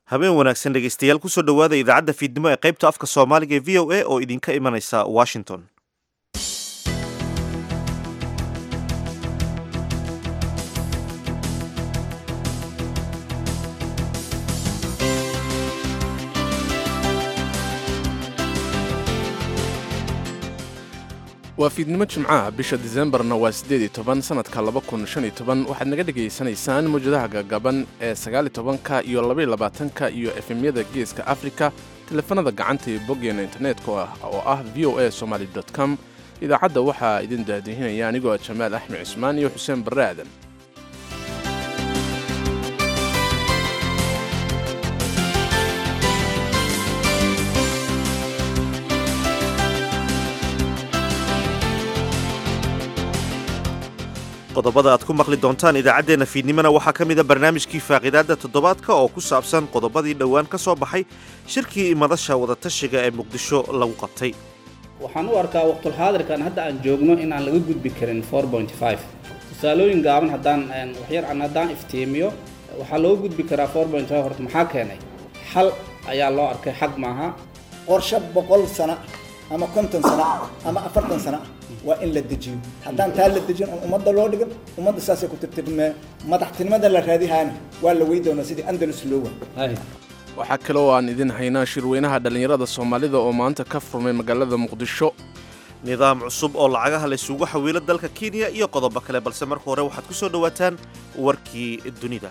habeen wanaagsan dhegaystayaal kusoo dhowaada idaacadda fiidnimo ee qaybta afka soomaaliga ee v o a oo idinka imanaysa washington waa fiidnimo jimcaha bisha disembarna waa siddeed iyo toban sanadka laba kun shan iyo toban waxaad naga dhegaysanaysaan mawjadaha gagaban ee sagaal iyo tobanka iyo labaiyo labaatanka iyo efemyada geeska afrika teleefanada gacanta iyo boggeena internetka oo ah v o a somaly com idaacadda waxaa idin daadihinaya anigoo ah jamaal axmed cismaan iyo xuseen barre aadan qodobada aad ku maqli doontaan idaacaddeenna fiidnimona waxaa ka mida barnaamijkii faaqidaadda toddobaadka oo ku saabsan qodobadii dhowaan ka soo baxay shirkii madasha wadatashiga ee muqdisho lagu qabtay waxaan u arkaa waqtulxaadirkan hadda aan joogno inaan laga gudbi karin tusaalooyin gaaban haddaan waxyar aan haddaan iftiimiyo waxaa looga gudbi karaa horta maxaa keenay xal ayaa loo arkay xag maaha qorshe boqol sano ama konton sano ama afartan sano waa in la dejiyo haddaan taa la dejin oon ummadda loo dhigan ummadda saasay ku tirtirmee madaxtinimada la raadihaana waa la wey doonaa sidii andalus loo waay waxaa kale oo aan idin haynaa shirweynaha dhallinyarada soomaalida oo maanta ka furmay magaalada muqdisho nidaam cusub oo lacagaha laysugu xawiilo dalka kenya iyo qodobo kale balse marka hore waxaad ku soo dhowaataan warkii dunida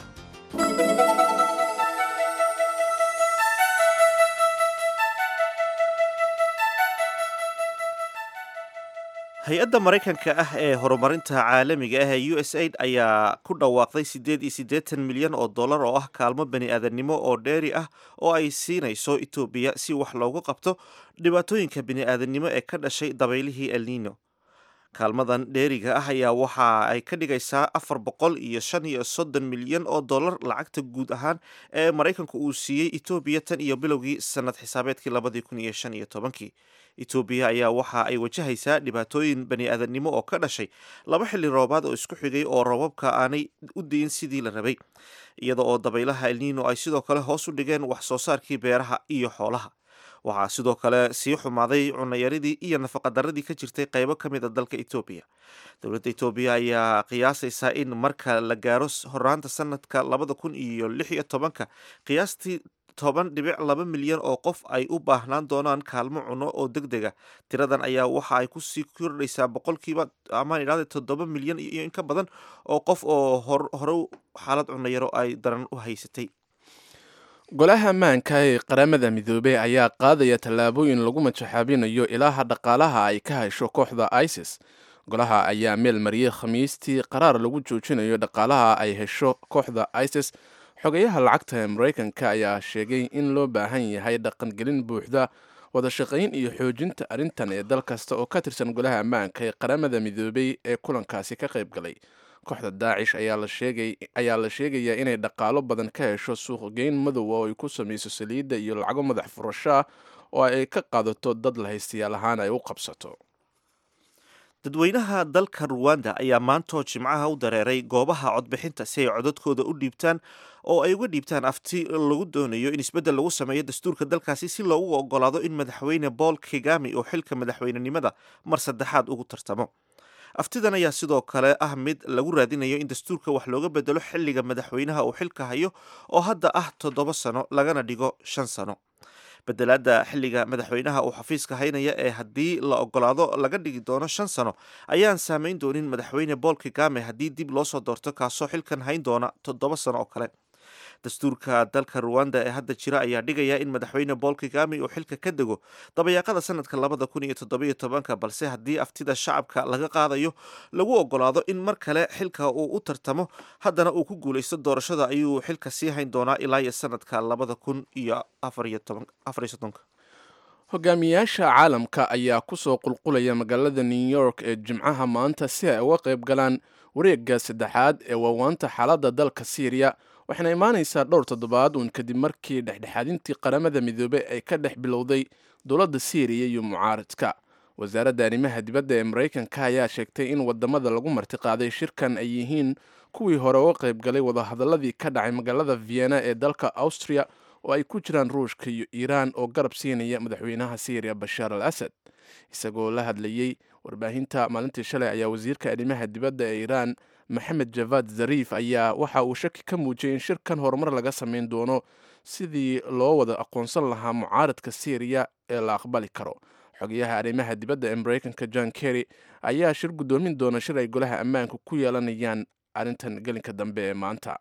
hay-adda maraykanka ah ee horumarinta caalamiga ah ee u s aid ayaa ku dhawaaqday siddeed iyo siddeetan milyan oo dollar oo ah kaalmo bani aadamnimo oo dheeri ah oo ay siinayso etoobiya si wax loogu qabto dhibaatooyinka bini aadamnimo ee ka dhashay dabaylihii elnino kaalmadan dheeriga ah ayaa waxa ay ka dhigaysaa afar boqol iyo shan iyo soddon milyan oo dollar lacagta guud ahaan ee maraykanku uu siiyey etoobiya tan iyo bilowgii sanad xisaabeedkii labadii kun iyo shan iyo tobankii etoobiya ayaa waxa ay wajahaysaa dhibaatooyin bani aadamnimo oo ka dhashay laba xilli roobaad oo isku xigay oo roobabka aanay u diin sidii la rabay iyada oo dabaylaha elnino ay sidoo kale hoos u dhigeen wax soo saarkii beeraha iyo xoolaha waxaa sidoo kale sii xumaaday cunayaridii iyo nafaqadaradii ka jirtay qaybo ka mid a dalka etoobiya dowladda etoobiya ayaa qiyaasaysaa in marka la gaaro horaanta sanadka labada kun iyo lix iyo tobanka qiyaastii toban dhibic laba milyan oo qof ay u baahnaan doonaan kaalmo cuno oo deg dega tiradan ayaa waxa ay kusii kordhaysaa boqolkiiba amaan idhahda toddoba milyan iyo in ka badan oo qof oo hore xaalad cunayaro ay daran u haysatay golaha ammaanka ee qaramada midoobey ayaa qaadaya tallaabooyin lagu majaxaabinayo ilaaha dhaqaalaha ay ka hesho kooxda isis golaha ayaa meel mariyey khamiistii qaraar lagu joojinayo dhaqaalaha ay hesho kooxda isis xogayaha lacagta ee maraykanka ayaa sheegay in loo baahan yahay dhaqangelin buuxda wadashaqayn iyo xoojinta arrintan ee dal kasta oo ka tirsan golaha ammaanka ee qaramada midoobey ee kulankaasi ka qayb galay kooxda daacish ayaa la sheegayaa inay dhaqaalo badan ka hesho suuqgeyn madow oo ay ku samayso saliidda iyo lacago madax furasho ah oo ay ka qaadato dad la haystayaal ahaan ay u qabsato dadweynaha dalka ruwanda ayaa maantoo jimcaha u dareeray goobaha codbixinta si ay codadkooda u dhiibtaan oo ay uga dhiibtaan afti lagu doonayo in isbeddel lagu sameeyo dastuurka dalkaasi si loogu ogolaado in madaxweyne paul kigami oo xilka madaxweynenimada mar saddexaad ugu tartamo aftidan ayaa sidoo kale ah mid lagu raadinayo in dastuurka wax looga bedelo xilliga madaxweynaha uu xilka hayo oo hadda ah toddoba sano lagana dhigo shan sano bedelaadda xilliga madaxweynaha uu xafiiska haynaya ee haddii la ogolaado laga dhigi doono shan sano ayaan saameyn doonin madaxweyne paul kigame haddii dib loo soo doorto kaasoo xilkan hayn doona toddoba sano oo kale dastuurka dalka ruwanda ee hadda jira ayaa dhigaya in madaxweyne paul kigami uu xilka ka dego dabayaaqada sanadka labada kun iyo toddobiyo tobanka balse haddii aftida shacabka laga qaadayo lagu ogolaado in mar kale xilka uu u tartamo haddana uu ku guulaysto doorashada ayuu xilka sii hayn doonaa ilaa iyo sanadka labada kun iyo afariyo soddonka hogaamiyaasha caalamka ayaa kusoo qulqulaya magaalada new york ee jimcaha maanta si ay uga qayb galaan wareegga saddexaad ee waawaanta xaaladda dalka syriya waxayna imaanaysaa dhowr toddobaad uun kadib markii dhexdhexaadintii qaramada midoobey ay ka dhex bilowday dowladda syriya iyo mucaaradka wasaaradda arrimaha dibadda ee maraykanka ayaa sheegtay in wadamada lagu martiqaaday shirkan ay yihiin kuwii hore uga qayb galay wadahadaladii ka dhacay magaalada vienna ee dalka austria oo ay ku jiraan ruushka iyo iiraan oo garab siinaya madaxweynaha syriya bashaar al asad isagoo la hadlayey warbaahinta maalintii shalay ayaa wasiirka arrimaha dibadda ee iiraan maxamed javad zariif ayaa waxa uu shaki ka muujiyey in shirkan horumar laga samayn doono sidii loo wada aqoonsan lahaa mucaaradka syriya ee la aqbali karo xogayaha arrimaha dibadda ee mareykanka john kerry ayaa shir guddoomin doona shir ay golaha ammaanka ku yeelanayaan arrintan gelinka dambe ee maanta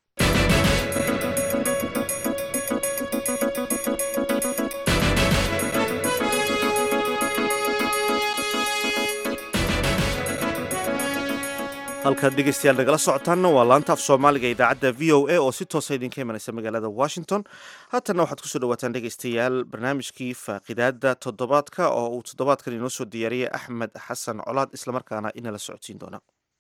halkaad dhegeystayaal nagala socotaanna waa laanta af soomaaliga idaacadda v o a oo si toosa idinka imanaysa magaalada washington haatanna waxaad kusoo dhawaataan dhegeystayaal barnaamijkii faaqidaada toddobaadka oo uu toddobaadkan inoo soo diyaariyey axmed xasan colaad islamarkaana inala socodsiin doona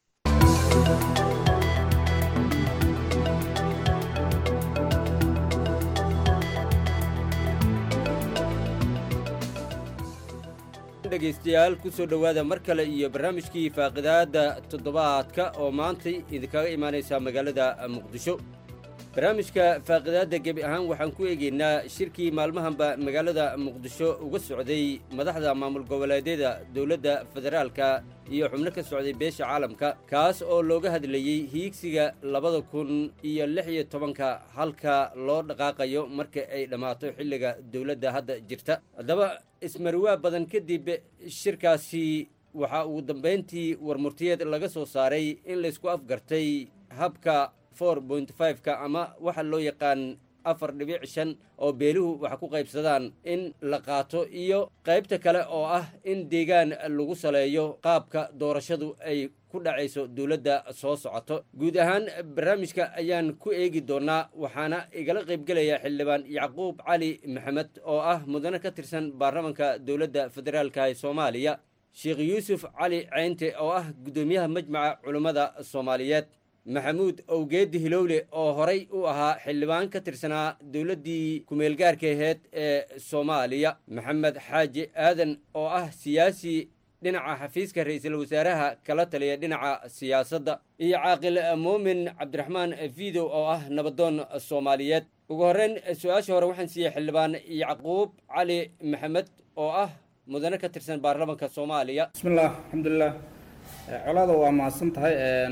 dhegaystayaal ku soo dhowaada mar kale iyo barnaamijkii faaqidaadda toddobaadka oo maantay idinkaga imaanaysaa magaalada muqdisho barnaamijka faaqidaadda gebi ahaan waxaan ku eegaynaa shirkii maalmahanba magaalada muqdisho uga socday madaxda maamul goboleedyada dowladda federaalka iyo xubno ka socday beesha caalamka kaas oo looga hadlayey hiigsiga labada kun iyo lix iyo tobanka halka loo dhaqaaqayo marka ay dhammaato xilliga dowladda hadda jirta haddaba ismarwaa badan kadib shirkaasi waxaa ugu dambayntii warmurtiyeed laga soo saaray in laysku afgartay habka for point fiveka ama waxa loo yaqaan afar dhibic shan oo beeluhu wax ku qaybsadaan in la qaato iyo qaybta kale oo ah in deegaan lagu saleeyo qaabka doorashadu ay ku dhacayso dowladda soo socoto guud ahaan barnaamijka ayaan ku eegi doonaa waxaana igala qaybgelaya xildhibaan yacquub cali maxamed oo ah mudane ka tirsan baarlamanka dowladda federaalka ee soomaaliya sheekh yuusuf cali ceynte oo ah guddoomiyaha majmaca culummada soomaaliyeed maxamuud owgeedi hilowle oo horay u ahaa xildhibaan ka tirsanaa dowladdii kumeelgaarka aheyd ee soomaaliya maxamed xaaji aadan oo ah siyaasi dhinaca xafiiska ra-iisul wasaaraha kala taliya dhinaca siyaasadda iyo caaqil muumin cabdiraxmaan fidow oo ah nabadoon soomaaliyeed ugu horreyn su-aasha hore waxaan siiyey xildhibaan yacquub cali maxamed oo ah mudane ka tirsan baarlamanka soomaaliya bismillaah alxamdulilah colaada waa mahadsan tahay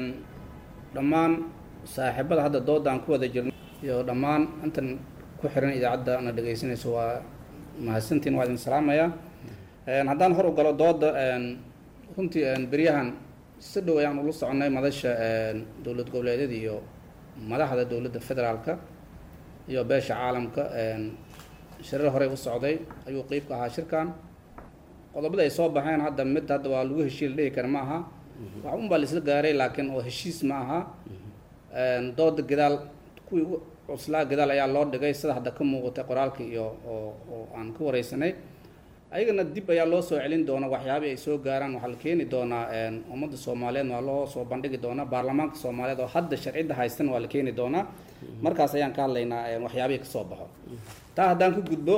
dhammaan saaxiibada hadda doodaan ku wada jirno iyo dhammaan intan ku xiran idaacadda na dhegaysanayso waa mahadsantiin waa idin salaamayaa haddaan hor u galo dooda runtii beryahan si dhow ayaan ula soconay madasha dowlad goboleedyada iyo madaxda dowladda federaalka iyo beesha caalamka shirar horey u socday ayuu qeyb ka ahaa shirkan qodobada ay soo baxeen hadda mid hadda waa lagu heshiil dhihi kara ma aha wax un baa laisla gaaray laakiin oo heshiis ma aha dooda gadaal kuwii u cuslaa gadaal ayaa loo dhigay sida hadda ka muuqatay qoraalka iyo oo oo aan ka wareysanay ayagana dib ayaa loo soo celin doona waxyaabih ay soo gaaraan waxaa la keeni doonaa ummadda soomaaliyeed waa loo soo bandhigi doonaa baarlamaanka soomaaliyeed oo hadda sharcidda haystan waa la keeni doonaa markaas ayaan ka hadlaynaa waxyaabihii kasoo baxo taa haddaan ka gudbo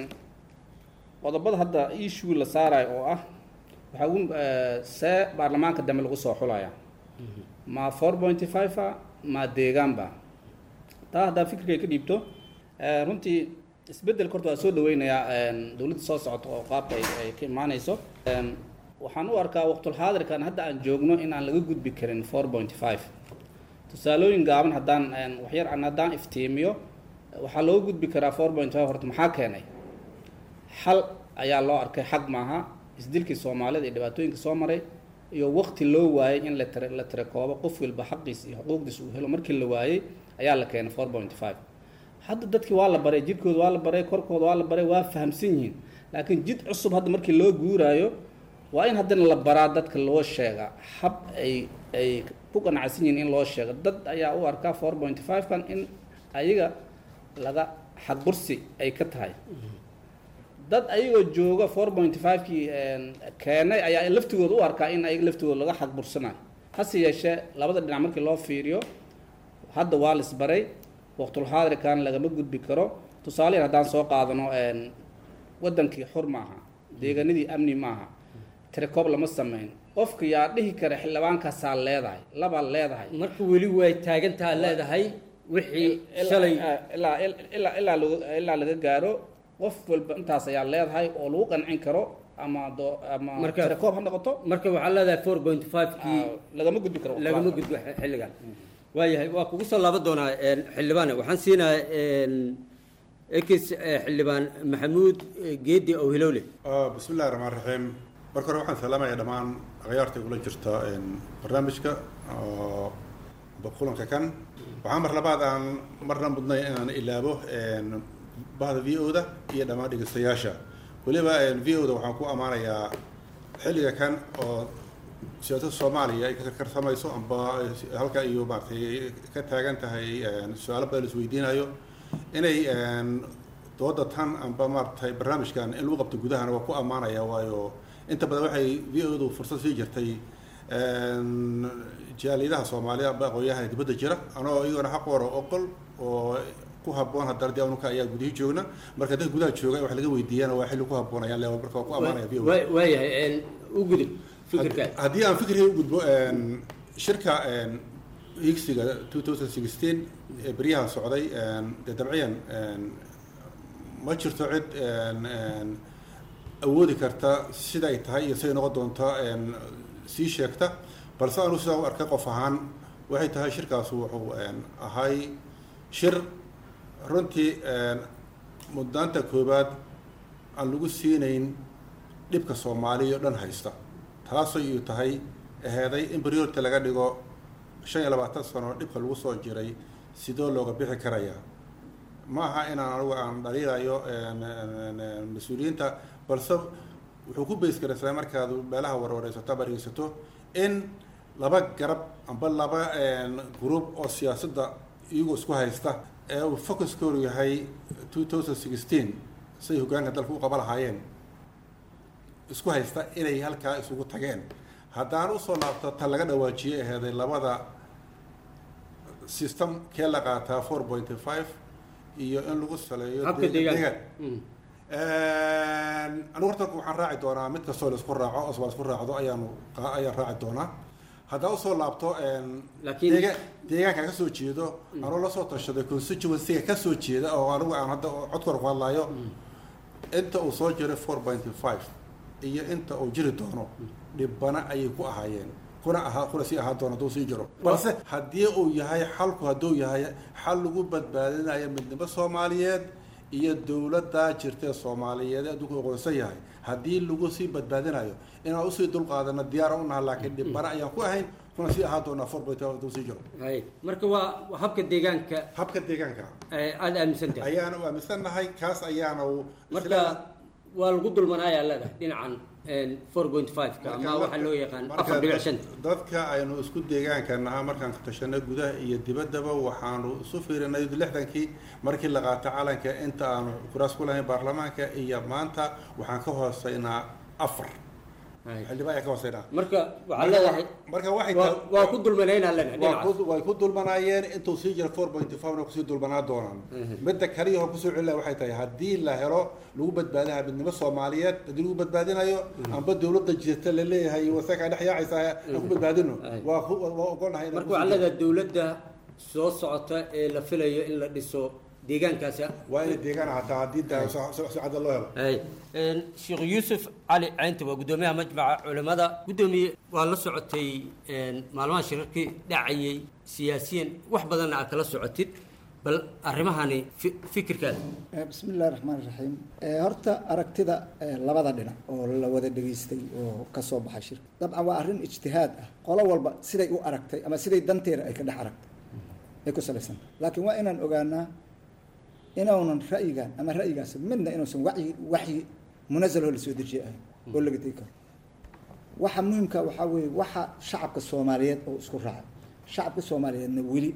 qodobada hadda issue la saarayo oo ah waxaa ugu see baarlamaanka dambe lagu soo xulaya ma four pointy five a ma deegaanba taa haddaa fikirkay ka dhiibto runtii isbeddelka horta waa soo dhaweynayaa dowladda soo socota oo qaabka ay ay ka imaanayso waxaan u arkaa waqtulxaadirkan hadda aan joogno in aan laga gudbi karin four pointy five tusaalooyin gaaban haddaan waxyar aan haddaan iftiimiyo waxaa looga gudbi karaa four point five horta maxaa keenay xal ayaa loo arkay xag maaha isdilkii soomaalida iyo dhibaatooyinka soo maray iyo waqti loo waayey in la tira la tirakoobo qof walba xaqiis iyo xuquuqdiis uu helo markii la waayey ayaa la keenay four point five hadda dadkii waa la baray jidhkooda waa la baray korkooda waa la baray waa fahamsan yihiin laakiin jid cusub hadda markii loo guuraayo waa in haddana la baraa dadka loo sheega hab ay ay ku qanacsan yihiin in loo sheego dad ayaa u arkaa four point five kan in ayaga laga xaqbursi ay ka tahay dad ayagoo jooga four point five kii keenay ayaa laftigooda u arkaa in ayaga laftigooda laga xaqbursanayo hase yeeshee labada dhinac markii loo fiiriyo hadda waa la isbaray waqtulxaadirkan lagama gudbi karo tusaaleyan haddaan soo qaadano waddankii xur maaha deegaanadii amni maaha tirakoob lama sameyn qofka yaa dhihi kara xildhibaankaasaa leedahay labaa leedahay marka weli way taagantaa leedahay wixii ilaa- shalay ilaa ilaa ilaa lagu- ilaa laga gaaro qof walba intaas ayaa leedahay oo lagu qancin karo ama do ama Marka- tirakoob ha noqoto marka waxaa leedahay four point five kii ah, lagama gudbi karo lagama gudbo xilligan waayahay waa kugu soo laaban doonaa een, xildhibaane waxaan siinayaa een, ekis eh, xildhibaan maxamuud eh, geedi oo hilowle Ah, bismi illahi raxmaan raxiim marka hore waxaan salaamayaa dhammaan akhyaarta igula jirta een, barnaamijka oo ba- kulanka kan waxaa mar labaad aan marna mudnay inaan ilaabo een, bahda v o da iyo dhammaan dhegeystayaasha weliba v o da waxaan ku ammaanayaa xilliga kan oo siyaasadda soomaaliya ay ka karkarsamayso amba halka iyo maaragtay ka taagan tahay een, su-aalo badan la isweydiinayo inay een, dooda tan amba maaragtay barnaamijkan in lagu qabto gudahana waa ku ammaanaya waayo inta badan waxay v o du fursad sii jirtay een, jaaliyadaha soomaaliya amba aqoonyahan dibadda jira anoo iyagona xaq wara oqol oo ku habboon haddana dee anuka ayaa gudihii joogna marka dadka gudaha jooga wax laga weydiiyana waa xilli ku habboon ayaan leeyahay marka waa ku ammaanaya v o Waa- waayahay een, u gudub fikirkaada haddii aan fikriga u gudbo een, shirka een, higsiga 2016 ee beryaha socday een, dee dabciyan een, ma jirto cid een, een, awoodi karta sida ay tahay iyo siday noqon doonto een, sii sheegta balse anu sidaa u arkay qof ahaan waxay tahay shirkaasu wuxuu een, ahay shir runtii een, mudnaanta koowaad aan lagu siinayn dhibka soomaaliya oo dhan haysta taasoo uu tahay aheeday in priority laga dhigo shan iyo labaatan sano dhibka lagu soo jiray sidoo looga bixi karayaa ma aha inaan anigu aan dhaliilayo een, een, een, mas-uuliyiinta balse wuxuu ku beys garaysaa markaad meelaha warwareysato ama dhegeysato in laba garab amba laba een, group oo siyaasadda iyagoo isku haysta ee uu focuskoodu yahay 2016 say hoggaanka dalka u qaba lahaayeen isku haysta inay halkaa isugu tageen haddaan usoo laabto tan laga dhawaajiyey aheeday labada system kee la qaataa four point five iyo in lagu saleeyo habka deegaan- deegaanka deegaan. anigu horta waxaan raaci doonaa mid kastoo la isku raaco oo la isku raacdo ayaanu qa- ayaan raaci doonaa haddaan usoo laabto een, Laakiin- deega- deegaanka ka soo jeedo anuu lasoo tashaday constituency-ga ka soo jeeda oo anigu aan hadda codkor ku hadlayo inta uu soo jiray four point five iyo inta uu jiri doono dhibana ayay ku ahaayeen kuna ahaa kuna sii ahaa doona hadduu sii jiro balse haddii uu yahay xalku hadduu yahay xal lagu badbaadinayo midnimo soomaaliyeed iyo dowladda jirtee soomaaliyeed ee adduunku aqoonsan yahay haddii lagu sii badbaadinayo inaan usii dulqaadano diyaara u naha laakiin dhibana ayaan ku ahayn kuna sii ahaa doonaa four point five hadduu sii jiro hay marka waa waa habka deegaanka habka deegaanka eh, aada aaminsan tahay ayaana u aaminsannahay kaas ayaana uu marka waa lagu dulmanaayaa leedahay dhinacan four point five-ka ama waxaa loo yaqaan marka afar dhibic shanta dadka aynu isku deegaanka nahaa markaan ka tashanay gudaha iyo dibaddaba waxaanu isu fiirinay lixdankii markii la qaato calanka inta aanu kuraas ku lahayn baarlamaanka iyo maanta waxaan ka hooseynaa afar Hay. xildhibaan ayaan ka hooseynaa marka waxaa leedahay marka waxay waa tahay- waa ku dulmanaynaa leedahay waa dhinacaas ku- way ku dulmanaayeen intuu sii jira four point five na kusii dulmanaa doonaan midda kaliya oo kusoo celina waxay tahay haddii la helo lagu badbaadinayo midnimo soomaaliyeed haddii lagu badbaadinayo amba dowladda jirta la leeyahay wasaka dhex yaacaysa aan ku badbaadino Ay. waa ku- waa ogolnahay inaan marka kusii waxaa jiro. leedahay dowladda soo socota ee la filayo in la dhiso deegaankaasi waa inay deegaan hataa haddii daa si si cadda loo helo hay sheekh yuusuf cali caynta waa guddoomiyaha majmaca culimmada guddoomiye waa la socotay maalmaha shirarkii dhacayay siyaasiyan wax badanna aad kala socotid bal arrimahani fi- fikirkaada Eh, bismi illahi raxmaan raxiim Eh, horta aragtida eh, labada dhinac oo la wada dhegaystay oo ka soo baxay shirka dabcan waa arrin ijtihaad ah qolo walba siday u aragtay ama siday danteeda ay ka dhex aragtay ay ku salaysan laakiin waa inaan ogaanaa inuunan ra'yigan ama ra'yigaas midna inuusan wacyi waxyi munazaloo la soo dejiye ahayn oo laga tegi karo waxa muhimka waxaa weeye waxa shacabka soomaaliyeed oo isku raacay shacabka soomaaliyeedna weli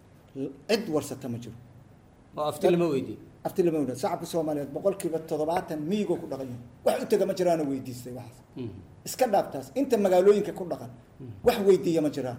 cid warsata ma jiro oo afti lama weydiin afti lama wada shacabka soomaaliyeed boqolkiiba toddobaatan miyigoo ku dhaqan yahay wax u tega ma jiraanoo weydiistay waxaas iska dhaaftaas inta magaalooyinka ku dhaqan wax weydiiya ma jiraan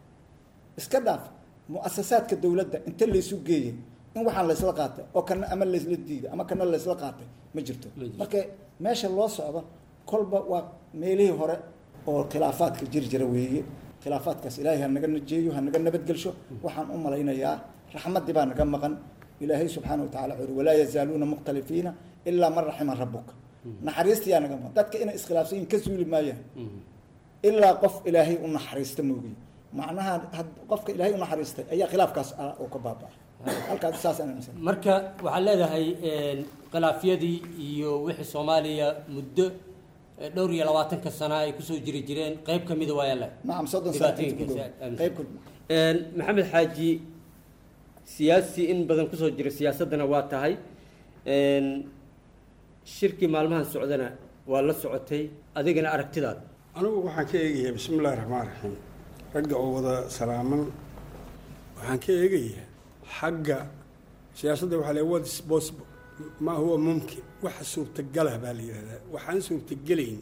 iska dhaaf mu'asasaadka dowladda inta laysu geeyey in waxaan laysla qaatay oo kana ama laysla diiday ama kana laysla qaatay ma jirto Ma jirto. marka meesha loo socdo kolba waa meelihii hore oo khilaafaadka jiri jira weeye khilaafaadkaas ilaahay ha naga najeeyo ha naga nabadgelsho waxaan u malaynayaa raxmaddii baa naga maqan ilaahay subxaana wa tacala wuxuu yidhi walaa yazaaluuna mukhtalifiina ilaa man raxima rabuka naxariistiyaa naga maqan dadka inay iskhilaafsan yihin ka suuli maayaan ilaa qof ilaahay u naxariista moogiye macnaha had qofka ilaahay u naxariistay ayaa khilaafkaas ah oo ka baaba halkaas saas aan aaminsan marka waxaad leedahay een, khilaafyadii iyo wixii soomaaliya muddo eh, dhowr iyo labaatanka sana ay kusoo jiri jireen qayb ka mida waa yaalla nacam soddon sano inta ku Dhibaatooyinka dhow aaminsan. qayb ku Een, maxamed xaaji siyaasi in badan kusoo jira siyaasaddana waa tahay Een, shirkii maalmahan socdana waa la socotay adigana aragtidaada anigu waxaan ka eegayaa bismi illaahi raxmaan raxiim ragga oo wada salaaman waxaan ka eegayaa xagga siyaasadda waxaa la what is possible ma huwa mumkin waxa suurtagalah baa la yidhahdaa waxaan suurtagelayn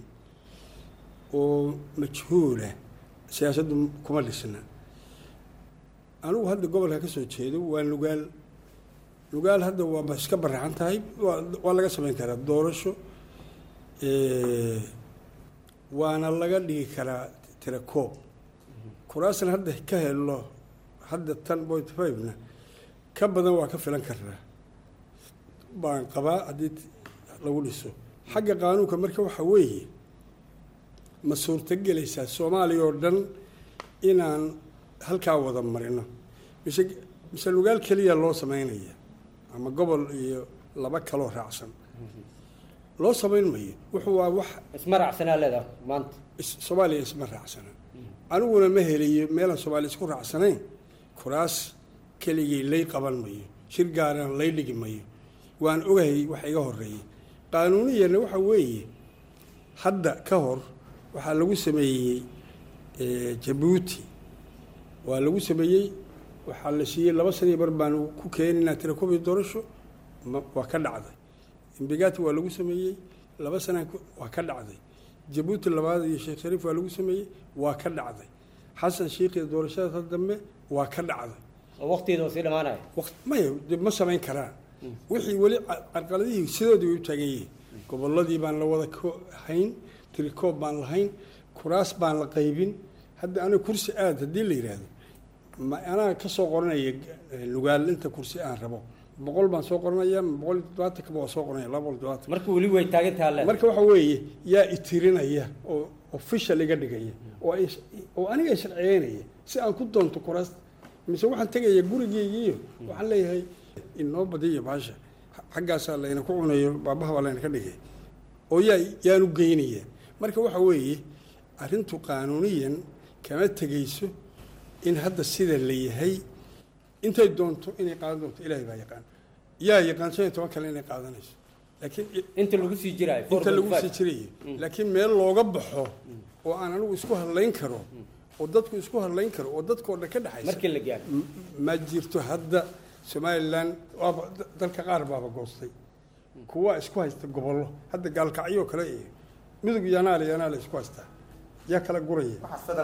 oo majhuula siyaasaddu kuma dhisna anigu hadda gobolka ka soo jeedo waa nugaal nugaal hadda waaba iska baraxan tahay waa waa laga samayn karaa doorasho Eh, waana laga dhigi karaa tirakoob kuraasna hadda ka helo hadda tan point five-na ka badan waa ka filan karnaa baan qabaa haddii t- lagu dhiso xagga qaanuunka marka waxa weeye ma suurtagelaysaa soomaaliya oo dhan inaan halkaa wada marino mise mise lugaal keliya loo sameynaya ama gobol iyo laba kaloo raacsan loo samayn mayo wuxuu waa wax isma raacsanaa leedahay maanta is- soomaaliya isma raacsana aniguna ma helayo meelaan soomaaliya isku raacsanayn kuraas keligii lay qaban mayo shir gaarana lay dhigi mayo waan ogahay wax iga horeeyey qaanuuniyana waxa weeye hadda ka hor waxaa lagu sameeyey eh, jabuuti waa lagu sameeyey waxaa la siiyey laba saniyo bar baan ku keeninaa tirakobi doorasho ma- waa ka dhacday imbigati waa lagu sameeyey laba sana ku- waa ka dhacday jabuuti labaad iyo sheekh shariif waa lagu sameeyey waa ka dhacday xasan shiikh iyo doorashada dambe waa ka dhacday oo waqtigeeda oo sii dhamaanaya waqt maya dib ma samayn karaan wixii weli ca- carqaladihii sidoodii way u taagan yihiin gobolladii baan la wada ko- hayn tirikoob baan lahayn kuraas baan la qaybin hadda aniga kursi aad haddii la yidhaahdo ma anaa ka soo qoranaya eh, lugaal inta kursi aan rabo boqol baan soo qoranaya boqol iyo toddobaatanka waa soo qoranaya laba boqol iyo todobaatan marka weli way taagan tahay leedahay marka waxa weeye yaa itirinaya oo official iga dhigaya oo ay- oo aniga i sharciyeynaya si aan ku doonto kuraas mise waxaan tegaya gurigeygiiyo waxaan leeyahay inoo badiyo baasha xaggaasaa layna ku cunayo baabaha baa layna ka dhigay oo yaa yaanu geynaya marka waxa weeye arrintu qaanuuniyan kama tegayso in hadda sida la yahay intay doonto inay qaadan doonto ilaahay baa yaqaan yaa yaqaan shan iyo toban kale inay qaadanayso laakiin inta lagu sii jiraayo inta lagu 4.5. sii jirayo laakiin meel looga baxo oo aan anigu isku hadlayn karo oo dadku isku hadlayn karo oo dadkoo dhan ka dhexaysa markii la gaaro M- ma jirto hadda somalilan waaba da- dalka qaar baaba goostay kuwa isku haysta gobollo hadda gaalkacyo kale iyo midug yanaale yanaale isku haystaa yaa kala guraya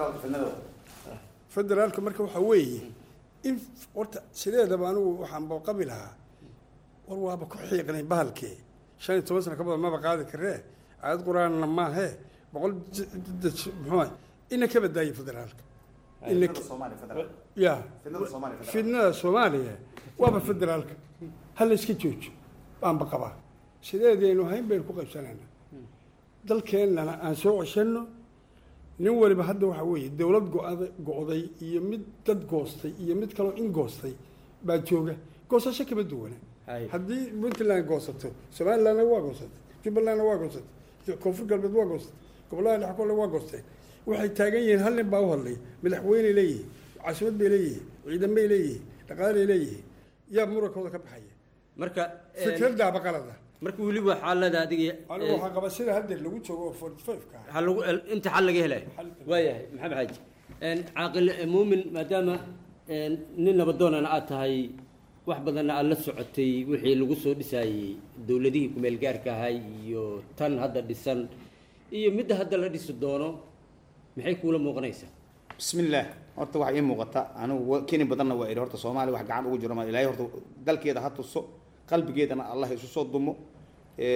federaalka marka waxaa weeye in horta sideedaba anigu waxaan baqabi lahaa war waaba ku xiiqnay bahalkee shan iyo toban sano ka badan maba qaadi karee aayad qur-aanna maahe boqol j- j- j- muxuu ina ka badaaye federaalka ina ka- ya fidnada soomaaliya waaba federaalka ha la iska joojo baanba qabaa sideedaynu hayn baynu ku qaybsanaynaa dalkeennana aan soo ceshanno nin waliba hadda waxaa weeye dowlad go-ada go-day iyo mid dad goostay iyo mid kaloo in goostay baa jooga goosasho kama duwana Hay. haddii puntland goosato somalilandna waa goosatay jubbalandna waa goosatay koonfur galbeed waa goosatay gobollada dhexe kole waa goosteen waxay taagan yihiin hal nin baa u hadlay madaxweyney leeyihiin caasimad bay leeyihiin ciidan bay leeyihiin dhaqaalay leeyihiin yaa murankooda ka baxaya marka een, fikradaaba qalada marka weli waxaa leedahay adiga anigu een, waxaan qabaa sida haddeer lagu joogo oo forty five ka ah ha lagu inta xal laga helayo waayahay maxamed xaaji Een, caaqil eh, muumin maadaama een, nin nabadoonana aad tahay wax badanna aad la socotay wixii lagu soo dhisayey dowladihii kumeel gaarka ahay iyo tan hadda dhisan iyo midda hadda la dhisi doono maxay kuula muuqanaysaa bismillaah horta waxaa ii muuqata anigu wa- keni badanna waa idhi horta soomaaliya wax gacan ugu jiro ma ilaahay horta dalkeeda ha tuso qalbigeedana allah isu soo dumo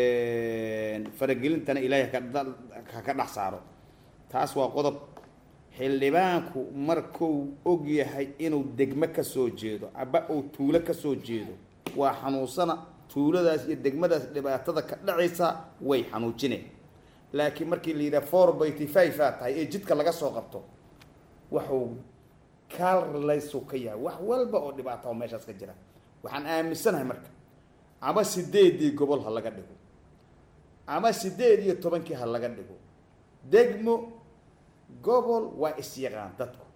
faragelintana ilaahay ha ka dal- ha ka dhex saaro taas waa qodob xildhibaanku markuu og yahay inuu degmo ka soo jeedo aba uu tuulo ka soo jeedo waa xanuunsana tuuladaas iyo degmadaas dhibaatada ka dhacaysa way xanuujineen laakiin markii la yidhaha four byty five aa tahay ee jidka laga soo qabto waxuu kaallaysu ka yahay wax walba oo dhibaata oo meeshaas ka jira waxaan aaminsanahay marka ama sideedii gobol ha laga dhigo ama sideed iyo tobankii ha laga dhigo degmo gobol waa isyaqaan dadku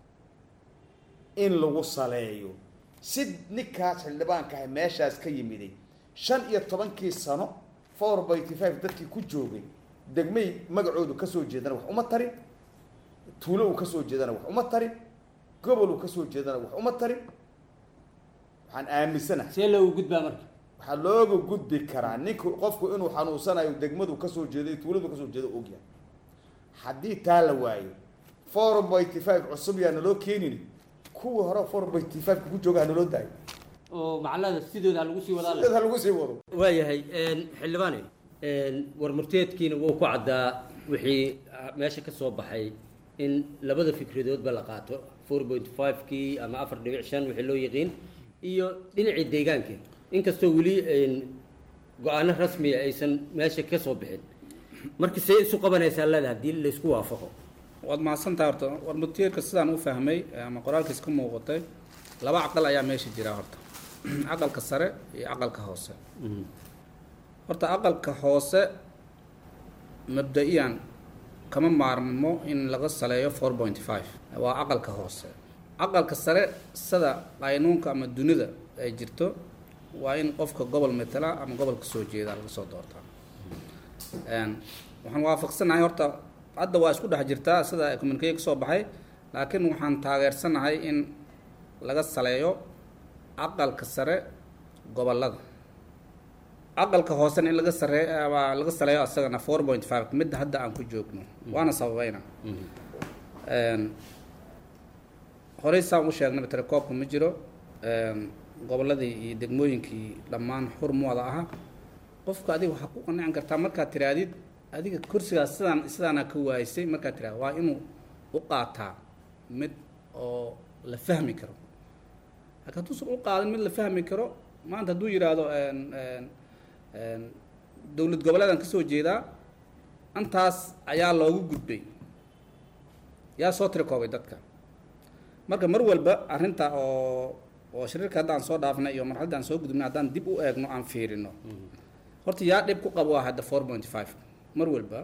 in lagu saleeyo si ninkaas xildhibaanka ah meeshaas ka yimiday shan iyo tobankii sano four byty five dadkii ku joogay degmay magacoodu kasoo jeedana wax uma tarin tuulo uu kasoo jeedana wax uma tarin gobol uu kasoo jeedana wax uma tarin waxaan aaminsanahay see loogu gudbaa marka waxaa looga gudbi karaa ninku qofku inuu xanuunsanayo degmadu kasoo jeedo iyo tuuladu kasoo jeedo ogyahay haddii taa la waayo four byty five cusub yaa naloo keenin kuwa hore four byty five ku jooga ha naloo daayo oo macallada sidooda ha lagu sii wadaa sideed ha lagu sii wado waayahay xildhibaane war murteedkiina wuu ku caddaa wixii ah, meesha ka soo baxay in labada fikradoodba la qaato four point five kii ama afar dhibic shan wixii loo yaqiin iyo dhinacii deegaanka inkastoo weli go-aano rasmiya aysan meesha ka soo bixin marka see isu qabanaysaa leeda haddii laysku waafaqo waad mahadsantaha horta war mutiirka sidaan u fahmay ama qoraalkiis ka muuqatay laba caqal ayaa meesha jira horta caqalka sare iyo caqalka hoose horta aqalka hoose mabda-iyan kama maarmo in laga saleeyo four point five waa aqalka hoose aqalka sare sida qaynuunka ama dunida ay jirto waa in qofka gobol matala ama gobolka soo jeeda laga soo doortaa Een, waxaan waafaqsanahay horta hadda waa isku dhex jirtaa sida communique ka soo baxay laakiin waxaan taageersanahay in laga saleeyo aqalka sare gobolada aqalka hoosena in laga sare ama laga saleeyo asagana four point five midda hadda aan ku joogno waana sababayna Een, horey saan u sheegnay telekoobka ma jiro Een, goboladii iyo degmooyinkii dhammaan xurmooda aha qofka adiga waxaa ku qanacin kartaa markaad tiraadid adiga kursigaas sidaan sidaana ka waaysay markaad tiraad waa inuu u qaataa mid oo la fahmi karo laakiin hadduusan u qaadin mid la fahmi karo maanta hadduu yidhaahdo een, een, een, dowlad goboleedan kasoo jeedaa antaas ayaa loogu gudbay yaa soo tirakoobay dadka marka mar walba arrinta oo oo shariirka haddaan soo dhaafnay iyo marxaladda aan soo gudubnay haddaan dib u eegno aan fiirino horta yaa dhib ku qabo waa hadda four point five mar walba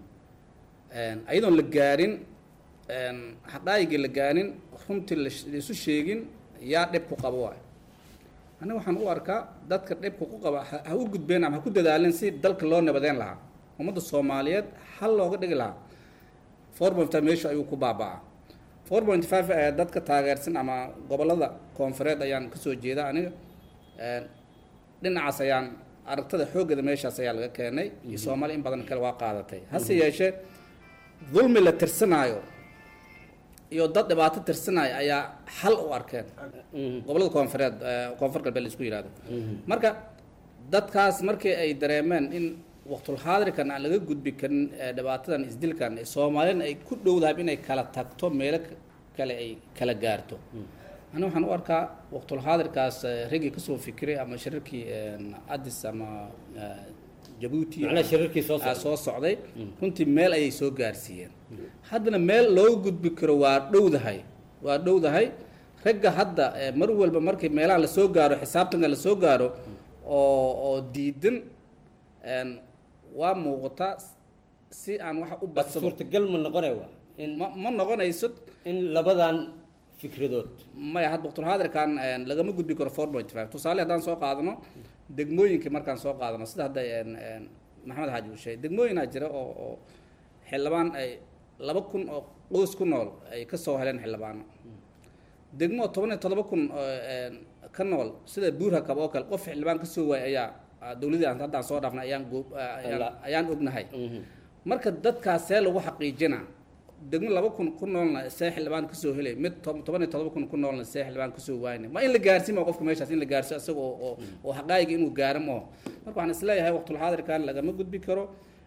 ayadoon la gaarin xaqaayigii la gaarin runtii la- laisu sheegin yaa dhib ku qabo waay aniga waxaan u arkaa dadka dhibka ku qaba ha ha u gudbeen ama ha ku dadaalin si dalka loo nabadeen lahaa ummadda soomaaliyeed hal looga dhigi lahaa four point five meeshu ayuu ku baaba'aa four point five ee dadka taageersan ama gobolada koonfureed ayaan kasoo jeeda aniga Een, dhinacaas ayaan aragtada xooggeeda meeshaas ayaa laga keenay iyo soomaali in badan kale waa qaadatay hase yeeshee dulmi la tirsanaayo iyo dad dhibaato tirsanaayo ayaa xal u arkeen gobolada koonfureed ee, koonfur galbeed la isku yihahdo marka dadkaas markii ay dareemeen in waqtulxaadirkan aan laga gudbi karin ee, dhibaatadan isdilkan ee soomaalina ay ku dhowdahay inay kala tagto meelo k- kale ay kala gaarto ani waxaan u arkaa waqtulxaadirkaas ee, raggii kasoo fikiray ama shirarkii een, addis ama ee, jabuuti macnaha shirarkii soo aa socday soo socday runtii meel ayay soo gaarsiiyeen haddana meel loo gudbi karo waa dhowdahay waa dhowdahay ragga hadda ee, mar walba markii meelaha lasoo gaaro xisaabtanka lasoo gaaro oo oo diidan een, waa muuqataa si aan wax u bas badsado suurtagal ma noqonay waa in ma ma noqonayso in labadan fikradood maya had waqtulxaadirkan een, lagama gudbi karo four point five tusaale haddaan soo qaadano degmooyinkii markaan soo qaadano sida hadda een, een, maxamed xaaji uu sheegay degmooyinaa jira oo oo xildhibaan ay laba kun oo qoys ku nool ay ka soo heleen xildhibaano degmo toban iyo todoba kun oo een, ka nool sida buurhakab oo kale qof xildhibaan ka soo waayay ayaa ah, dowladii aan haddaan soo dhaafnay ayaan goo- ah, ayaan- Allah. ayaan ognahay marka dadkaas see lagu xaqiijinaa degmo laba kun ku noolna see xildhibaan kasoo helay mid to- toban iyo todoba kun ku noolna see xildhibaan kasoo waayna ma in la gaarsiin ma qofka meeshaas in la gaarsiyo isaga oo oo oo xaqaayiga inuu gaaro ma marka waxaan isleeyahay waqtulxaadirkan lagama gudbi karo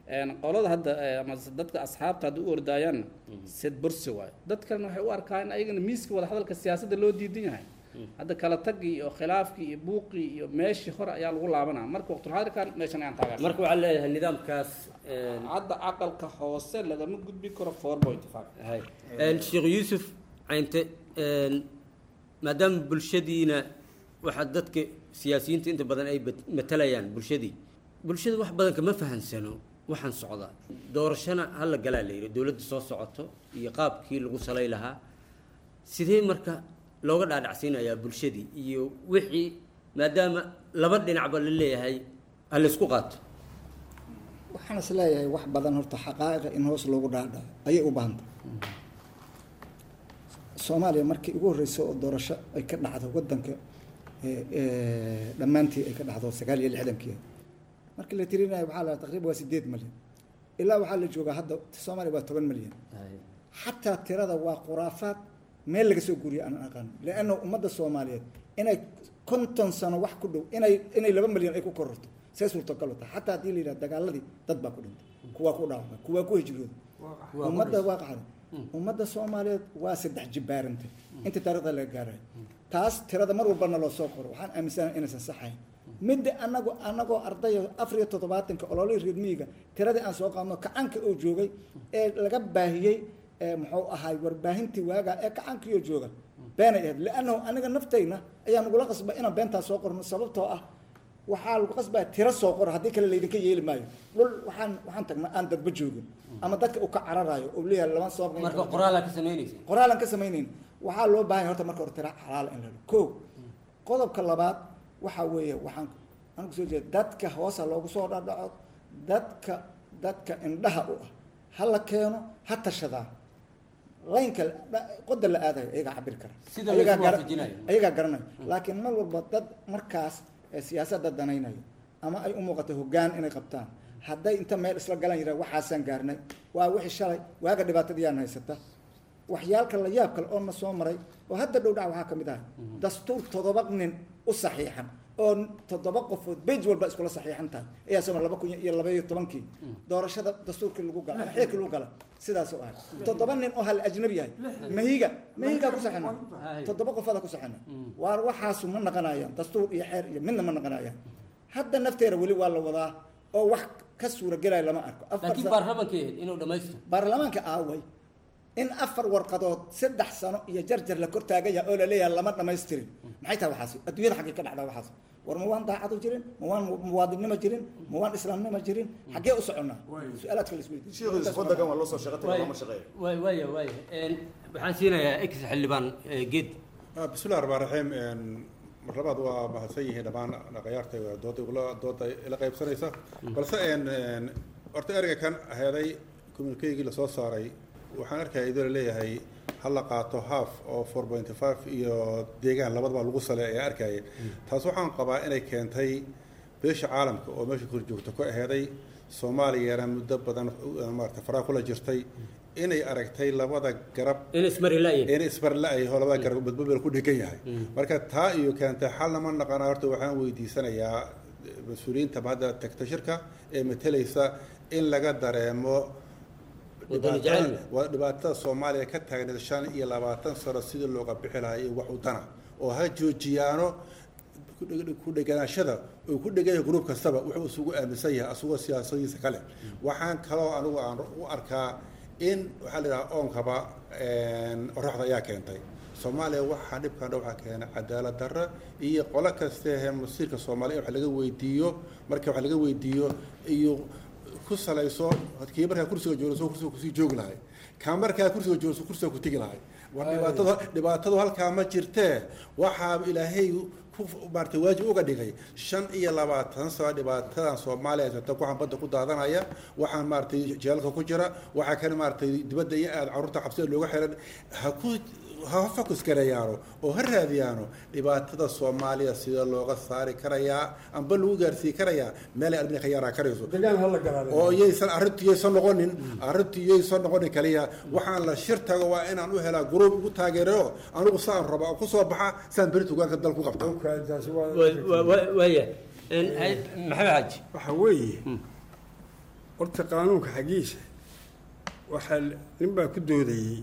een, qolada hadda eh, ama dadka asxaabta hadda u ordaayaanna sed bursi waayo dad kalena waxay u arkaan ayagana miiska wada hadalka siyaasadda loo diidan yahay hadda kala tagii iyo khilaafkii iyo buuqii iyo meeshii hore ayaa lagu laabanaa marka waqtulxaadirkan meeshan ayaan taageersan marka waxaa leeyahay nidaamkaas een, hadda aqalka hoose lagama gudbi karo four point five hay. Een, sheekh yuusuf caynte een, maadaama bulshadiina waxaa dadka siyaasiyiinta inta badan ay bat- matalayaan bulshadii bulshada wax badan kama fahansano waxaan socdaa doorashana hala galaa la yidhi dowladda soo socoto iyo qaabkii lagu salay lahaa sidee marka looga dhaadhacsiinayaa bulshadii iyo wixii maadaama laba dhinacba la leeyahay ha laysku qaato waxaan is leeyahay wax badan horta xaqaa'iqa in hoos loogu dhaadhaco ayay u baahantay soomaaliya markii ugu horreysay oo doorasho ay ka dhacdo waddanka ee, ee, dhammaantii ay ka dhacdo sagaal iyo lixdankii markii la tirinayo waxaa la taqriiban waa sideed malyan ilaa waxaa la joogaa hadda soomaaliya waa toban malyan xataa tirada waa khuraafaad meel laga soo guuriya aan aqaan lianna ummadda soomaaliyeed inay konton sano wax ku dhow inay inay laba malyan ay ku kororto see suurtagal u tahay xataa haddii la yidhaha dagaaladii dad baa ku dhintay kuwaa ku dhaawamay kuwaa ku hijrooday ummadda waa qaxday ummadda soomaaliyeed waa saddex jibbaarantay inta taariikhda laga gaarayo taas tirada mar walbana loo soo qoro waxaan aaminsanahay inaysan saxayn midda anagu anagoo ardaya afar iyo toddobaatanka ololihii reer miyiga tiradii aan soo qaadno kacanka oo joogay ee laga baahiyey ee muxuu ahaay warbaahintii waagaa ee kacankiioo jooga beenay ahayd liannahu aniga naftayna ayaa nagula qasba inaan beentaa soo qorno sababtoo ah waxaa lagu qasbaa tiro soo qoro haddii kale laydinka yeeli maayo dhul waxaan waxaan tagnaa aan dadba joogin ama dadka uu ka cararayo oo leeyahay lama soo marka qoraalaa ka samaynaysa qoraalan ka samaynayn waxaa loo baahan yahay horta marka hore tira xalaal in la helo ko qodobka labaad waxaa weeye waxaan aan kusoo jeeda dadka hoosa loogu soo dhadhaco dadka dadka indhaha u ah ha la keeno ha tashadaa laynka dha- qoda la aadayo ayagaa cabiri kara Sida Ayagaa laysku gara- waafajinayo. ayagaa garanayo laakiin mar walba dad markaas ee siyaasadda danaynayo ama ay u muuqato hoggaan inay qabtaan hadday inta meel isla galan yidhaha waxaasaan gaarnay waa wixii shalay waaga dhibaatadiyaan haysata waxyaalka la yaab kale oo na soo maray oo hadda dhow dhac waxaa ka mid ahay dastuur toddoba nin u saxiixan oo toddoba qofood bej walba iskula saxiixan tahay ayaa soo maray laba kun iyo laba iyo tobankii doorashada dastuurkii lagu gala ama xeerkii lagu gala sidaasoo ahay toddoba nin oo hal ajnabi yahay mahiga mahigaa ku saxina toddoba qofada ku saxina waar waxaasu ma naqanayaan dastuur iyo xeer iyo midna ma naqanayaan hadda nafteeda weli waa la wadaa oo wax ka suuragelaya lama arko Afar laakiin sa- baarlamaanka ahayd inuu dhammaystiro baarlamaanka aaway in afar warqadood saddex sano iyo jarjar la kor taagaya oo la leeyahay lama dhamaystirin maxay tahay waxaasi adduunyada xaggee ka dhacdaa waxaas war ma waan daacadu jirin ma waan muwaadinnimo jirin ma waan islaamnimo jirin xaggee u soconnaa su-aalaadka la sheekhiisa waddankan waa loo soo shaqo tagay lama shaqeeyo waay waaya waaya Een, waxaan siinayaa ex xildhibaan eh, geed Ah, bismillahi raxmaan raxiim een, mar labaad waa mahadsan yihiin dhammaan dhaqayaarta dooda igula dooda ila qaybsanaysa balse een een, horta ereyga kan heeday communikeygii lasoo saaray waxaan arkaya idoo laleeyahay ha la qaato half oo four point five iyo deegaan labadaba lagu sale ayaa arkaya taas waxaan qabaa inay keentay beesha caalamka oo meesha kor joogta ku aheeday soomaaliyana muddo badan uh, maarata faraa kula jirtay inay aragtay labada garab in ismari la'yahay in isbarla-ay oo labada garab badbabel ku dhegan yahay marka taa iyo keentay xal lama naqana horta waxaan weydiisanayaa mas-uuliyiinta hadda tagta shirka ee matalaysa in laga dareemo Wadani dhibaatada- jecel. waa dhibaatada soomaaliya ka taagneed shan iyo labaatan sano sidii looga bixi lahaa iyo wax udana oo ha joojiyaano ku dheg- ku dheganaashada oo ku dhegan yahay gruub kastaba wuxuu isugu aaminsan yahay asagoo siyaasadiisa kale waxaan kaloo anigu aan u arkaa in waxaa la yidhaha oonkaba een, oraxda ayaa keentay soomaaliya waxaa dhibkan dha waxaa keenay cadaalad darro iyo qolo kastehe masiirka soomaaliya in wax laga weydiiyo marka wax laga weydiiyo iyo ku salayso kii markaa kursiga joogso kursiga kusii joogi lahay kaa markaa kursiga joogso kursiga ku tegi lahay war dhibaatadu dhibaatadu halkaa ma jirtee waxaa ilaahay ku maartay waajib uga dhigay shan iyo labaatan sano dhibaatadan soomaaliya haysata waxaan badda ku daadanaya waxaan maaragtay jeelka ku jira waxaa kale maaragtay dibadda iyo aad carruurta xabsida looga xiran ha ku ha focus gareeyaano oo ha raadiyaano dhibaatada soomaaliya sida looga saari karayaa amba lagu gaarsii karayaa meelay albina ka yaaraa karayso degaan hala galaale oo yaysan arrintu yaysan noqonin arrintu yaysan noqonin kaliya waxaan la shir tago waa inaan u helaa gruub ugu taageero anigu saan raba oo kusoo baxa saan beri tugaanka dal ku qabta taasi waa Wa- wa- wa- waaya Een, hay- maxamed xaaji waxa weeye horta qaanuunka xaggiisa waxaa nin baa ku doodayey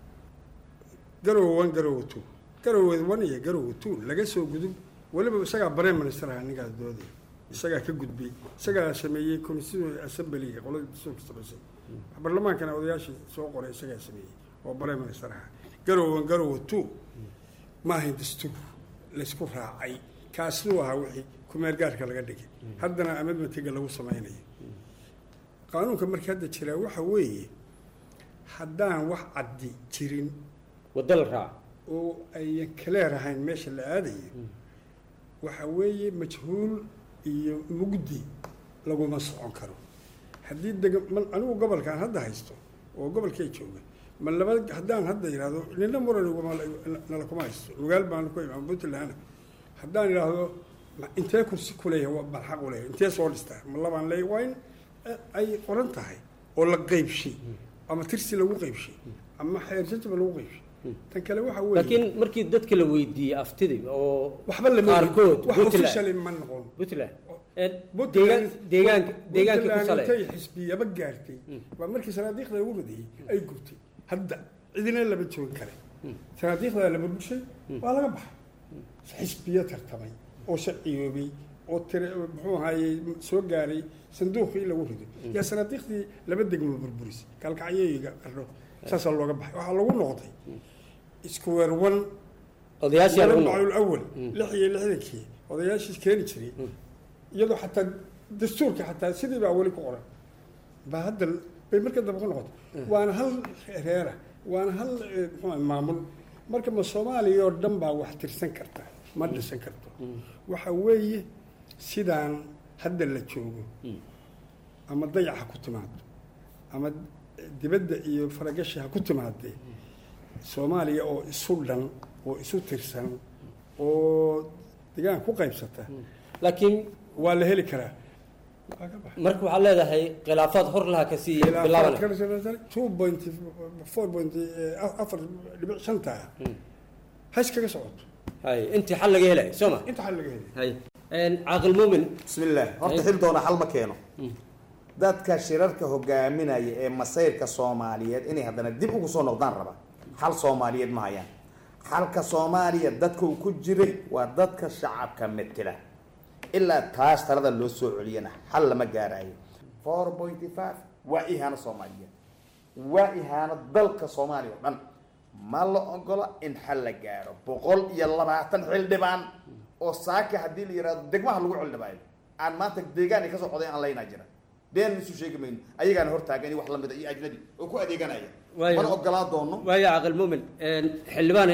garowe one garowe two garowe one iyo garowe two laga soo gudub weliba isagaa prime minister ahaa ninkaas doodaya isagaa ka gudbiyey isagaa sameeyey constitutional assemblyga qoladii dastuurka samaysay baarlamaankana odayaashii soo qoray isagaa sameeyey oo prime minister ahaa garowe one garowe two ma ahayn dastuur laysku raacay kaasuu ahaa wixii kumeel gaarka laga dhigay haddana amedmatiga lagu samaynayo qaanuunka marka hadda jiraa waxa weeye haddaan wax caddi jirin waddo la raaca oo ayan kaleer ahayn meesha la aadayo waxa weeye majhuul iyo mugdi laguma socon karo haddii deg ma anigu gobolkaan hadda haysto oo gobolkay jooga ma laba haddaan hadda yidhahdo nina muran nala kuma haysto lugaal baan ku imaan puntland haddaan idhaahdo ma- intee kursi kuleeyahay waa baan xaq u leeyahay intee soo dhistaa ma labaan leeyahay waa in eh, ay qoran tahay oo la qeybshay ama tirsi lagu qeybshay ama xeersajaba lagu qeybshay tan kale waxa weeye laakiin markii dadka la weydiiyey aftidii oo waxba lama qaarkood wax Puntland- officially ma noqon puntland ee deegaan deegaanka deegaanka ku sale intay xisbiyaba gaartay waa markii sanaadiiqda lagu radiyey ay gubtay hadda cidina lama joogin kare sanaadiiqdaa la burbushay waa laga baxay xisbiyo tartamay oo sharciyoobay oo tire muxuu ahaayey soo gaaray sanduuqii lagu rido yaa sanaadiiqdii laba degmo burburis kalkacyoyiga qarno saasaa looga baxay waxaa lagu noqday square one odayaashii lagu maclul noqday awal lix iyo lixdankii odayaashii keeni jiray iyadoo xataa dastuurka xataa sidii baa weli ku qoran baa hadda bay marka dambe ku noqotay waana hal reera waana hal eh, muxuu ahay maamul marka ma soomaaliya oo dhan baa wax tirsan karta ma dhisan karto waxa weeye sidaan hadda la joogo ama dayac ha ku timaado ama dibadda iyo faragashi ha ku timaadee soomaaliya oo isu dhan oo isu tirsan oo degaan ku qaybsata laakiin waa la heli karaa Waa ka baxay. marka waxaad leedahay khilaafaad hor laha kasii bilaabanaya two point four point afar dhibic shanta ha iskaga socoto hay intii xal laga helayo soo ma inta xal laga helay hay caaqil muumin بسم الله horta xil doona xal ma keeno dadka shirarka hogaaminaya ee masayrka soomaaliyeed inay haddana dib ugu soo noqdaan raba xal soomaaliyeed ma hayaan xalka soomaaliya dadka uu ku jiray waa dadka shacabka metela ilaa taas talada loo soo celiyana xal lama gaarayo four point five waa ihaano soomaaliyeed waa ihaano dalka soomaaliya oo dhan ma la ogola in xal la gaaro boqol iyo labaatan xildhibaan oo saaka haddii la yihahdo degmaha lagu xildhibaayo aan maanta deegaan ay kasoo qoday aan laynaa jira been isu sheegi mayno ayagaana hortaagan iyo wax lamida iyo ajnabi oo ku adeeganaya Waayo. mana ogolaa doono waayo caaqil muumin xildhibaane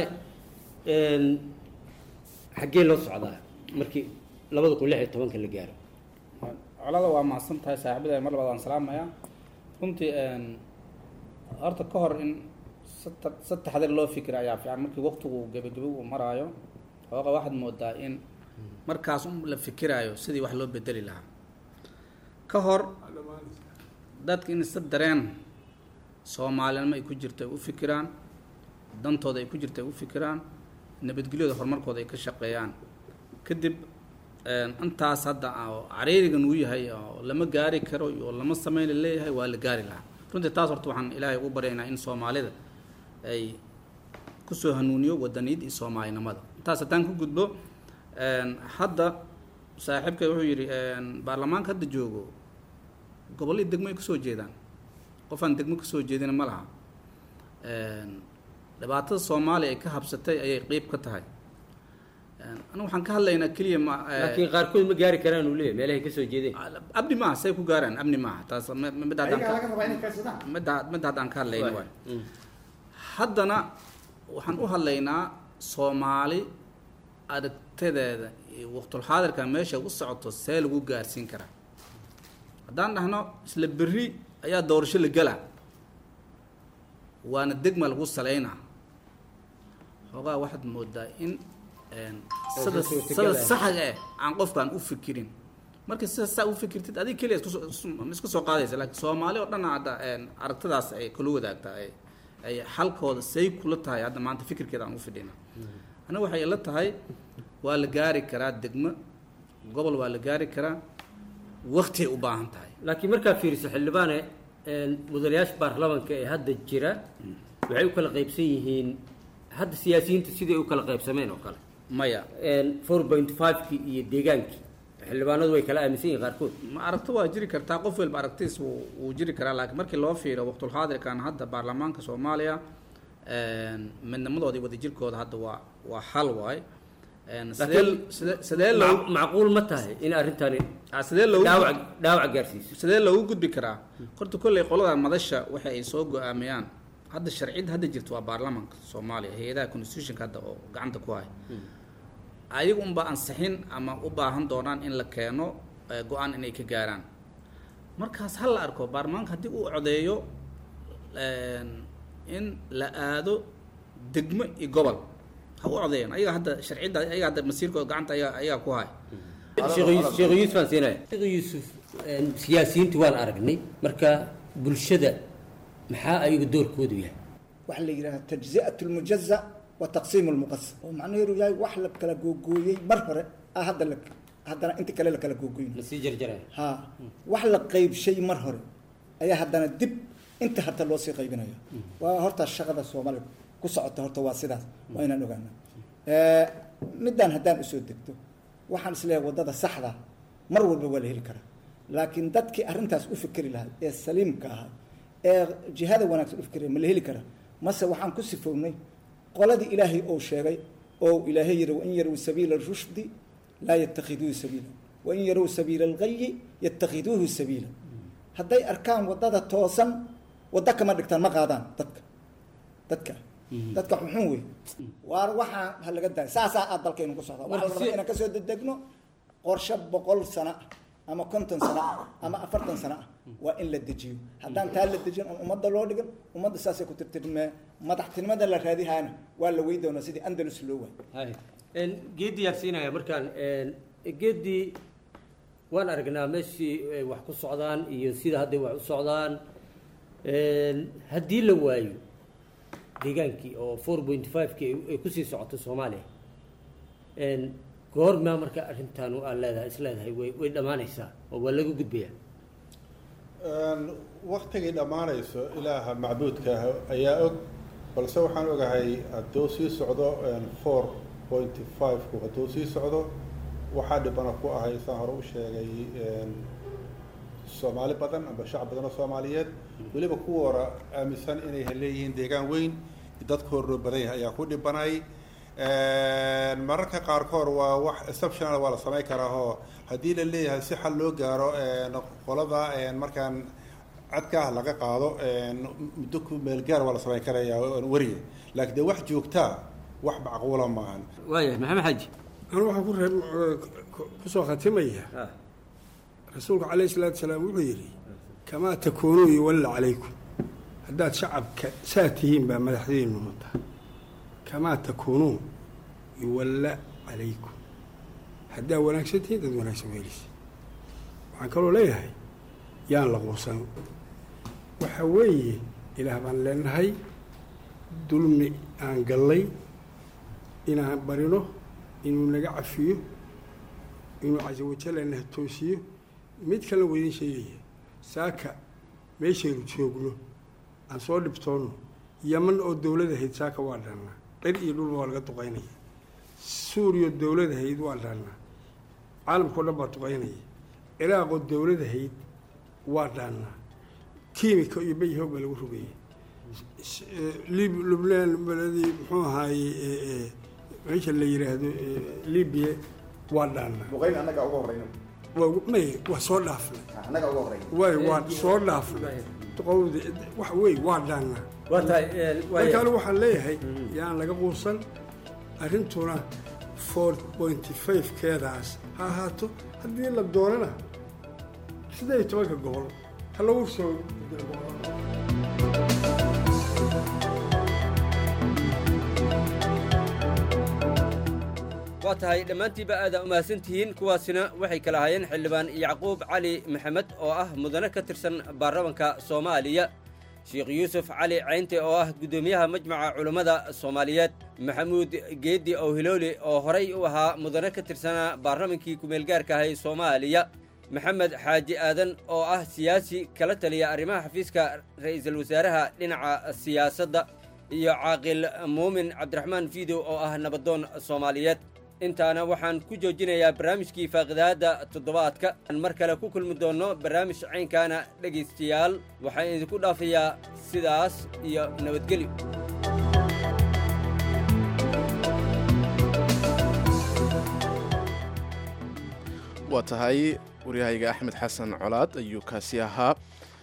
xaggee loo socdaa markii labada kun lix iyo tobanka la gaaro colada waa mahadsan tahay saaxiibada mar labaad aan salaamaya runtii horta ka hor in sata- si taxadir loo fikira ayaa fiican markii waqtigu gebagebe uu maraayo xooga waxaad moodaa in markaas un la fikiraayo sidii wax loo bedeli lahaa ka hor dadka in si dareen soomaalinimo ay ku jirto ay u fikiraan dantooda ay ku jirto ay u fikiraan nabadgelyada horumarkooda ay ka shaqeeyaan kadib intaas hadda oo cariirigan uu yahay oo lama gaari karo oo lama sameyn la leeyahay waa la gaari lahaa runtii taas horta waxaan ilaahay ugu baryaynaa in soomaalida ay kusoo hanuuniyo wadaniyad iyo soomaalinimada intaas haddaan ku gudbo hadda saaxiibkay wuxuu yidhi baarlamaanka hadda joogo gobolladii degmo ay kasoo jeedaan qofaan degmo kasoo jeedina ma laha dhibaatada soomaaliya ay ka habsatay ayay qeyb ka tahay anigu waxaan ka hadlaynaa keliya ma laakiin qaarkood ma gaari karaan uu leeyahay meelahay kasoo jeedeen abni maaha say ku gaaraan abni maaha taas m- m- mid haddaan ayagaa ka- laga rabaa inay kaydsadaan midda midda haddaan ka hadlayna waay haddana waxaan u hadlaynaa soomaali aragtadeeda iyo waqtulxaadirka meesha u socoto see lagu gaarsiin karaa haddaan dhahno isla berri ayaa doorasho la gelaa waana degma lagu saleynaa xoogaa waxaad moodaa in een, sida sida saxga eh aan qofkaan u fikirin marka sida saa u fikirtid adiga keliya isku soo- isu- ma isku soo qaadaysa laakiin soomaali oo dhan hadda een, aragtidaas ay kula wadaagtaa ay ay xalkooda say kula tahay hadda maanta fikirkeeda aan u fidhina aniga waxay ila tahay waa la gaari karaa degmo gobol waa la gaari karaa waqtiay u baahan tahay laakiin markaa fiiriso xildhibaane een, mudanayaasha baarlamaanka ee hadda jira waxay u kala qaybsan yihiin hadda siyaasiyiinta siday u kala qaybsameen oo kale maya four point five-kii iyo deegaankii xildhibaanadu way kala aaminsan yihiin qaarkood ma aragto waa jiri kartaa qof walba aragtiis wuu wuu jiri karaa laakiin markii loo fiiriyo waqtulxaadirkan hadda baarlamaanka soomaaliya een, midnimadoodii wadajirkooda hadda waa waa hal waay Een, sidee Laakiin sidee sidee loo mac- macquul ma tahay in arrintani Ah, sidee loogu dhaawac dhaawac gaarsiiso sidee loogu gudbi karaa horta kolley qoladan madasha waxa ay soo go-aamiyaan hadda sharciyada hadda jirta waa baarlamaanka soomaaliya hay-adaha constitutionka hadda oo gacanta ku haya ayagu unba ansixin ama u baahan doonaan in la keeno eh, go-aan inay ka gaaraan markaas ha la arko baarlamaanka haddii uu codeeyo een, in la aado degmo iyo gobol ha u codeeyaan ayaga hadda sharciyada ayaga hadda masiirkooda gacanta ayaga ayaga ku haya sheekh Yuusuf- sheekh yuusuf aan siinaya sheekh yuusuf een, siyaasiyiinta waan aragnay marka bulshada maxaa ayaga doorkoodu yahay waxa la yidhaha tajzi'at lmujaza wa taqsiim lmuqasam oo macnaheedu yahay wax la kala googooyey mar hore ah hadda la haddana inta kale la kala googoyn lasii jarjaraya ha wax la qaybshay mar hore ayaa haddana dib inta hadda loo sii qaybinayo waa horta shaqada soomaaliya ku socota horta waa sidaas waa inaan ogaana middan haddaan usoo degto waxaan isleeyahay waddada saxda mar walba waa la heli karaa laakiin dadkii arrintaas u fikeri lahay ee saliimka ahaa ee jihada wanaagsan u fikeriya ma la heli karaa mase waxaan ku sifownay qoladii ilaahay oo sheegay oo ilaahay yidhi wain yarow sabiila rushdi laa yatakhiduuhu sabiila wain yarow sabiila algayi yatakhiduuhu sabiila hadday arkaan waddada toosan waddo kama dhigtaan ma qaadaan dadka dadka dadka xunxun wey waar waxaa ha laga daaya saasaa aad dalkaynu ku socda waxaa la rabaa inaan kasoo dedegno qorshe boqol sano ah ama konton sano ah ama afartan sano ah waa in la dejiyo haddaan taa la dejin oon ummadda loo dhigan ummadda saasay ku tirtirmee madaxtinimada la raadihaana waa la wey doonaa sidii andalus loo waay geeddii yaan siinaya markaan geeddii waan aragnaa meeshii ay wax ku socdaan iyo sida hadday wax u socdaan haddii la waayo deegaankii oo four point five-kii ay kusii socoto soomaaliya goormaa marka arrintan aad leedahay is leedahay way way dhammaanaysaa oo waa laga gudbayaa waktigii dhammaanayso ilaaha macbuudka ah ayaa og balse waxaan ogahay hadduu sii socdo four point five-ku hadduu sii socdo waxaa dhibana ku ahay saan hore u sheegay soomaali badan amba shacab badan oo soomaaliyeed weliba kuwa hora aaminsan inay leeyihiin deegaan weyn dadka horloo badan yahay ayaa ku dhibanay mararka qaarkood waa wax exceptional waa la samayn karaa oo haddii la leeyahay si xal loo gaaro qolada markaan cadka ah laga qaado muddo ku meelgaar waa la samayn karaya weriye laakiin dee wax joogtaa wax macquula maahan waayahay maxamed xaji anu waxaan ku reeb kusoo khatimaya rasuulku calayhi salaatu salaam wuxuu yidhi kamaa takuunuu yuwalla calaykum haddaad shacabka saa tihiin baa madaxdiinu mata kamaa takuunuu yuwalla calaykum haddaa wanaagsan tihiin dad wanaagsan weelisa waxaan kaloo leeyahay yaan la quusan waxa weeye ilaah baan leenahay dulmi aan gallay inaan barino inuu naga cafiyo inuu casa wajalla na toosiyo mid kalena waa idin sheegaya saaka meeshaynu joogno aan soo dhibtoonno yaman oo dowladahayd saaka waa dhaannaa dhir iyo dhulba waa laga duqaynaya suuriya dowladahayd waa dhaannaa caalamkao dhan baa duqaynaya ciraaqoo dowladahayd waa dhaannaa kiimika iyo bayhoog baa lagu rogaya lib lubnaan beledii muxuu ahaaye meesha la yidhaahdo libiya waa dhaannaa duqayn annaga uga horreyna may waa soo dhaafnay annaga uga horreyna way waa soo dhaafnay qowdi wax wey waa dhaannaa waa tahay marka anigu waxaan leeyahay yaan laga quusan arrintuna four point five keedaas ha ahaato haddii la doonana siddeed iyo tobanka gobol ha lagu soo waa tahay dhammaantiiba aada umahadsantihiin kuwaasina waxay kala ahaayeen xildhibaan yacquub cali maxamed oo ah mudane ka tirsan baarlamanka soomaaliya sheekh yuusuf cali caynte oo ah guddoomiyaha majmaca culummada soomaaliyeed maxamuud geeddi owhilooli oo horay u ahaa mudane ka tirsanaa baarlamankii kumeelgaarka ahay soomaaliya maxamed xaaji aadan oo ah siyaasi kala taliya arrimaha xafiiska ra'iisul wasaaraha dhinaca siyaasadda iyo caaqil muumin cabdiraxmaan fiidow oo ah nabadoon soomaaliyeed intaana waxaan ku joojinayaa barnaamijkii faaqidaadda toddobaadka aan mar kale ku kulmi doonno barnaamij caynkaana dhegaystayaal waxaan idinku dhaafayaa sidaas iyo nabadgelyo waa tahay waryahayga axmed xasan colaad ayuu kaasi ahaa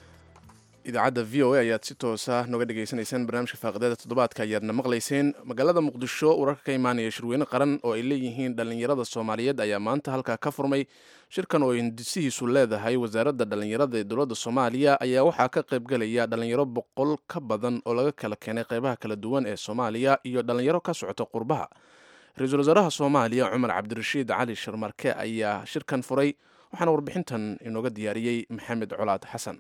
idaacadda v o a ayaad si toosa noga dhegaysanaysaan barnaamijka faaqidaada toddobaadka ayaadna maqlayseen magaalada muqdisho wararka ka imaanaya shirweyne qaran oo ay leeyihiin dhallinyarada soomaaliyeed ayaa maanta halkaa ka furmay shirkan oo hindisihiisu leedahay wasaaradda dhallinyarada ee dowladda soomaaliya ayaa waxaa ka qaybgelaya dhallinyaro boqol ka badan oo laga kala keenay qeybaha kala duwan ee soomaaliya iyo dhallinyaro ka socota qurbaha ra-iisul wasaaraha soomaaliya cumar cabdirashiid cali sharmarke ayaa shirkan furay waxaana warbixintan inooga diyaariyey maxamed colaad xasan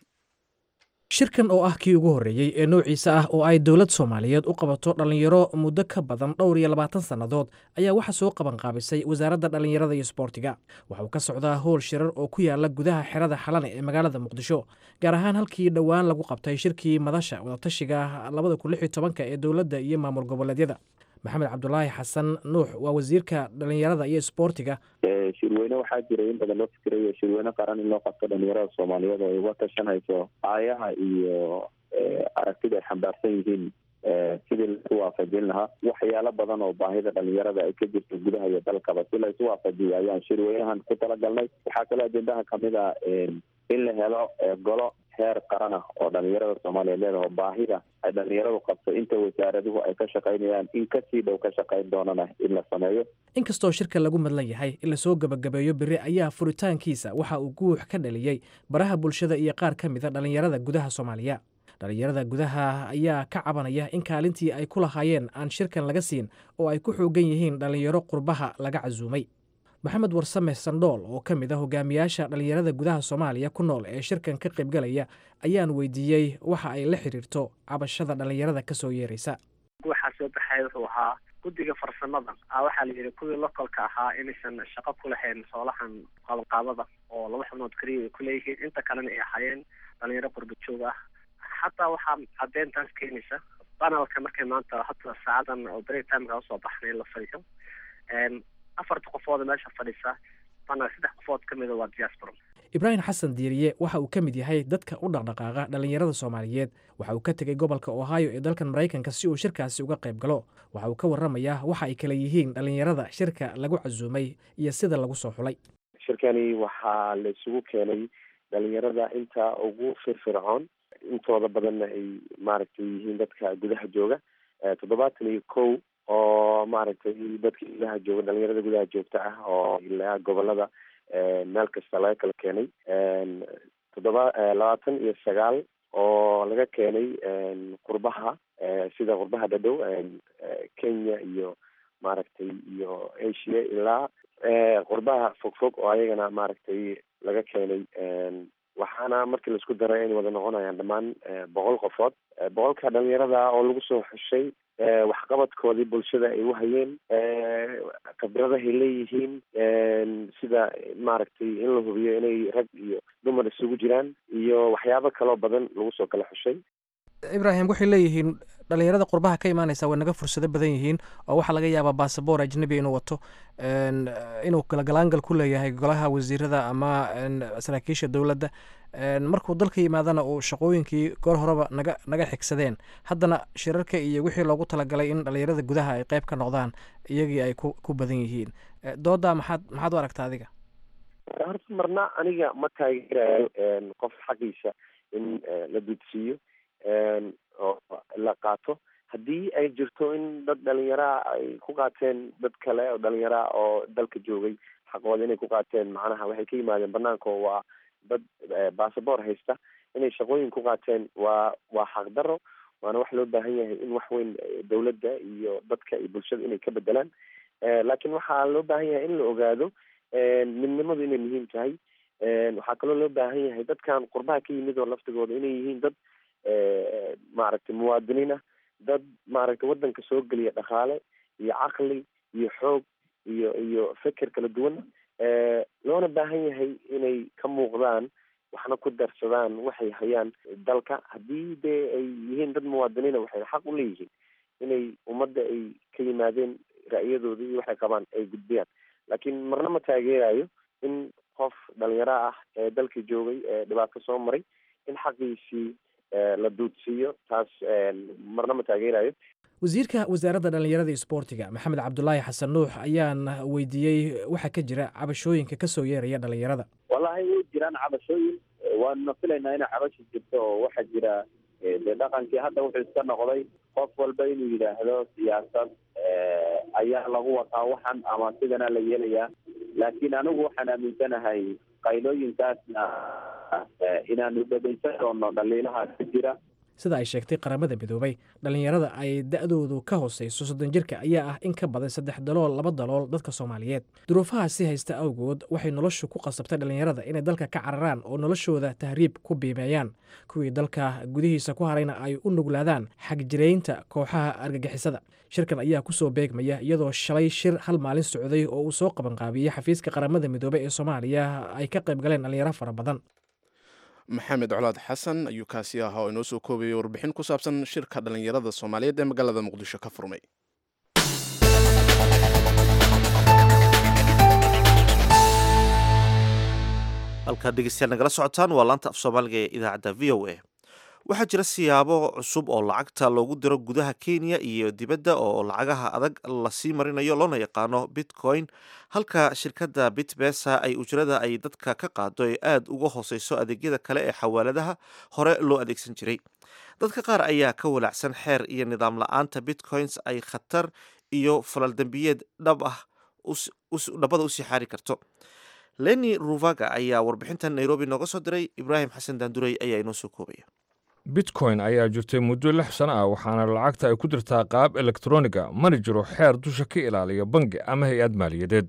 shirkan oo ah kii ugu horreeyey ee noociisa ah oo ay dowlad soomaaliyeed u qabato dhallinyaro muddo ka badan dhowr iyo labaatan sannadood ayaa waxaa soo qabanqaabisay wasaaradda dhallinyarada iyo sboortiga waxa uu ka socdaa howl shirar oo ku yaala gudaha xerada xalane ee magaalada muqdisho gaar ahaan halkii dhowaan lagu qabtay shirkii madasha wadatashiga labada kun lix iyo tobanka ee dowladda iyo maamul goboleedyada maxamed cabdulaahi xasan nuux waa wasiirka dhallinyarada iyo sboortiga shirweyne waxaa jira in badan loo fikirayo shirweyne qaran in loo qabto dhalinyarada soomaaliyeed oo ay uga tashanayso aayaha iyo aragtida ay xambaarsan yihiin sidii laisu waafajin lahaa waxyaalo badan oo baahida dhalinyarada ay ka jirto gudaha iyo dalkaba si laisu waafajiyo ayaan shirweynahan ku talagalnay waxaa kaloo ajendaha kamid a in la helo golo heer qaran ah oo dhalinyarada soomaaliyeed leedaha oo baahida ay dhalinyaradu qabto inta wasaaraduhu ay ka shaqaynayaan in kasii dhow ka shaqayn doonana in la sameeyo inkastoo shirka lagu madlan yahay in lasoo gebagabeeyo beri ayaa furitaankiisa waxa uu guux ka dhaliyey baraha bulshada iyo qaar ka mida dhallinyarada gudaha soomaaliya dhallinyarada gudaha ayaa ka cabanaya in kaalintii ay ku lahaayeen aan shirkan laga siin oo ay ku xoogan yihiin dhallinyaro qurbaha laga casuumay maxamed warsame sandhool oo ka mid a hogaamiyaasha dhallinyarada gudaha soomaaliya ku nool ee shirkan ka qaybgalaya ayaan weydiiyey waxa ay la xiriirto cabashada dhallinyarada ka soo yeeraysa waxaa soo baxay wuxuu ahaa guddiga farsamada a waxaa la yidhi kuwii lokolka ahaa inaysan shaqo ku lahayn soolahan qabanqaabada oo laba xubnood keliya ay ku leeyihiin inta kalena ay ahaayeen dhalinyaro qurba joog ah xataa waxaa caddeyntaas keenaysa banalka markay maanta hata saacadan oo break timeka usoo baxnay la fadhiyo afarta qofooda meesha fadhisa bana saddex qofood ka mida waa diaspora ibraahim xasan diiriye waxa uu ka mid yahay dadka u dhaqdhaqaaqa dhallinyarada soomaaliyeed waxa uu ka tegey gobolka ohio ee dalkan maraykanka si uu shirkaasi uga qayb galo waxa uu ka warramayaa waxa ay kala yihiin dhallinyarada shirka lagu casuumay iyo sida lagu soo xulay shirkani waxaa la isugu keenay dhalinyarada inta ugu firfircoon intooda badanna ay maaragtay yihiin dadka gudaha jooga toddobaatan iyo kow oo maaragtay dadka gudaha jooga dhalinyarada gudaha joogta ah oo ilaa gobolada meel kasta laga kala keenay toddoba labaatan iyo sagaal oo laga keenay qurbaha sida qurbaha dhadhow kenya iyo maaragtay iyo asia ilaa qurbaha fogfog oo ayagana maaragtay laga keenay waxaana markii laisku daray inay wada noqonayaan dhammaan boqol qofood boqolka dhalinyarada oo lagu soo xushay waxqabadkoodii bulshada ay u hayeen khibradahay leeyihiin sida maaragtay in la hubiyo inay rag iyo dumar isugu jiraan iyo waxyaabo kaloo badan lagu soo kala xushay ibraahim waxay leeyihiin dhallinyarada qurbaha ka imaanaysa way naga fursado badan yihiin oo waxaa laga yaabaa basaboor ajnabi inuu wato inuu galgalaangal ku leeyahay golaha wasiirada ama saraakiisha dowladda markuu dalka yimaadana uu shaqooyinkii goor horeba naga naga xigsadeen haddana shirarka iyo wixii loogu talagalay in dhallinyarada gudaha ay qeyb ka noqdaan iyagii ay ku ku badan yihiin doodaa maxaad maxaad u aragtaa adiga horta marna aniga ma taageerayo qof xaqiisa in la dudsiiyo oo la qaato haddii ay jirto in dad dhalinyaraa ay ku qaateen dad kale oo dhalinyaraa oo dalka joogay xaqooda inay ku qaateen macnaha waxay ka yimaadeen banaanka oo waa dad basaboor haysta inay shaqooyin ku qaateen waa waa xaqdaro waana wax loo baahan yahay in wax weyn dowladda iyo dadka iyo bulshada inay ka bedelaan laakiin waxaa loo baahan yahay in la ogaado midnimadu inay muhiim tahay waxaa kaloo loo baahan yahay dadkan qurbaha ka yimid oo laftigooda inay yihiin dad maaragtay muwaadiniin ah dad maaragtay waddanka soo geliya dhaqaale iyo caqli iyo xoog iyo iyo feker kala duwan loona baahan yahay in inay ka muuqdaan waxna ku darsadaan waxay hayaan dalka haddii dee ay yihiin dad muwaadiniina waxay xaq u leeyihiin inay ummadda ay ka yimaadeen ra'yadooda iyo waxay qabaan ay gudbiyaan laakiin marna ma taageerayo in qof dhalinyaro ah ee dalka joogay ee dhibaato soo maray in xaqiisii la duudsiiyo taas marna ma taageerayo wasiirka wasaaradda dhallinyarada iyo isboortiga maxamed cabdulaahi xasan nuux ayaan weydiiyey waxaa ka jira cabashooyinka kasoo yeeraya dhallinyarada wallahi way jiraan cabashooyin waana filaynaa inay cabashi jirto oo waxaa jira dee dhaqankii hadda wuxuu iska noqday qof walba inuu yidhaahdo siyaasad ayaa lagu wataa waxan ama sidana la yeelayaa laakiin anigu waxaan aaminsanahay qaylooyinkaasna inaanu dhegeysan doono dhaliilaha ka jira sida ay sheegtay qaramada midoobay dhallinyarada ay da-doodu ka hooseyso soddon jirka ayaa ah in ka badan saddex dalool laba dalool dadka soomaaliyeed duruufahaasi haysta awgood waxay noloshu ku qasabtay dhallinyarada inay dalka ka cararaan oo noloshooda tahriib ku biimeeyaan kuwii dalka gudihiisa ku harayna ay u nuglaadaan xagjiraynta kooxaha argagixisada shirkan ayaa kusoo beegmaya iyadoo shalay shir hal maalin socday oo uu soo qabanqaabiyey xafiiska qaramada midoobey ee soomaaliya ay ka qayb galeen dhallinyaro fara badan maxamed colaad xasan ayuu kaasi ahaa oo inoo soo koobayay warbixin ku saabsan shirka dhallinyarada soomaaliyeed ee magaalada muqdisho ka furmay halkaad dhegeystayaal nagala socotaan waa laanta af soomaaliga ee idaacadda v o a waxaa jira siyaabo cusub oo lacagta loogu diro gudaha kenya iyo dibadda oo lacagaha adag lasii marinayo loona yaqaano bitcoin halka shirkadda bitbesa ay ujrada ay dadka ka qaado ee aada uga hooseyso adeegyada kale ee xawaaladaha hore loo adeegsan jiray dadka qaar ayaa ka walaacsan xeer iyo nidaam la-aanta bitcoins ay khatar iyo falaldembiyeed dhab ah dhabada usii xaari karto leni ruvaga ayaa warbixintan nairobi nooga soo diray ibraahim xasan daandurey ayaa inoo soo koobaya bitcoin ayaa jirtay muddo lix sano ah waxaana lacagta ay ku dirtaa qaab elektroniga mana jiro xeer dusha ka ilaaliya bangi ama hay-ad maaliyadeed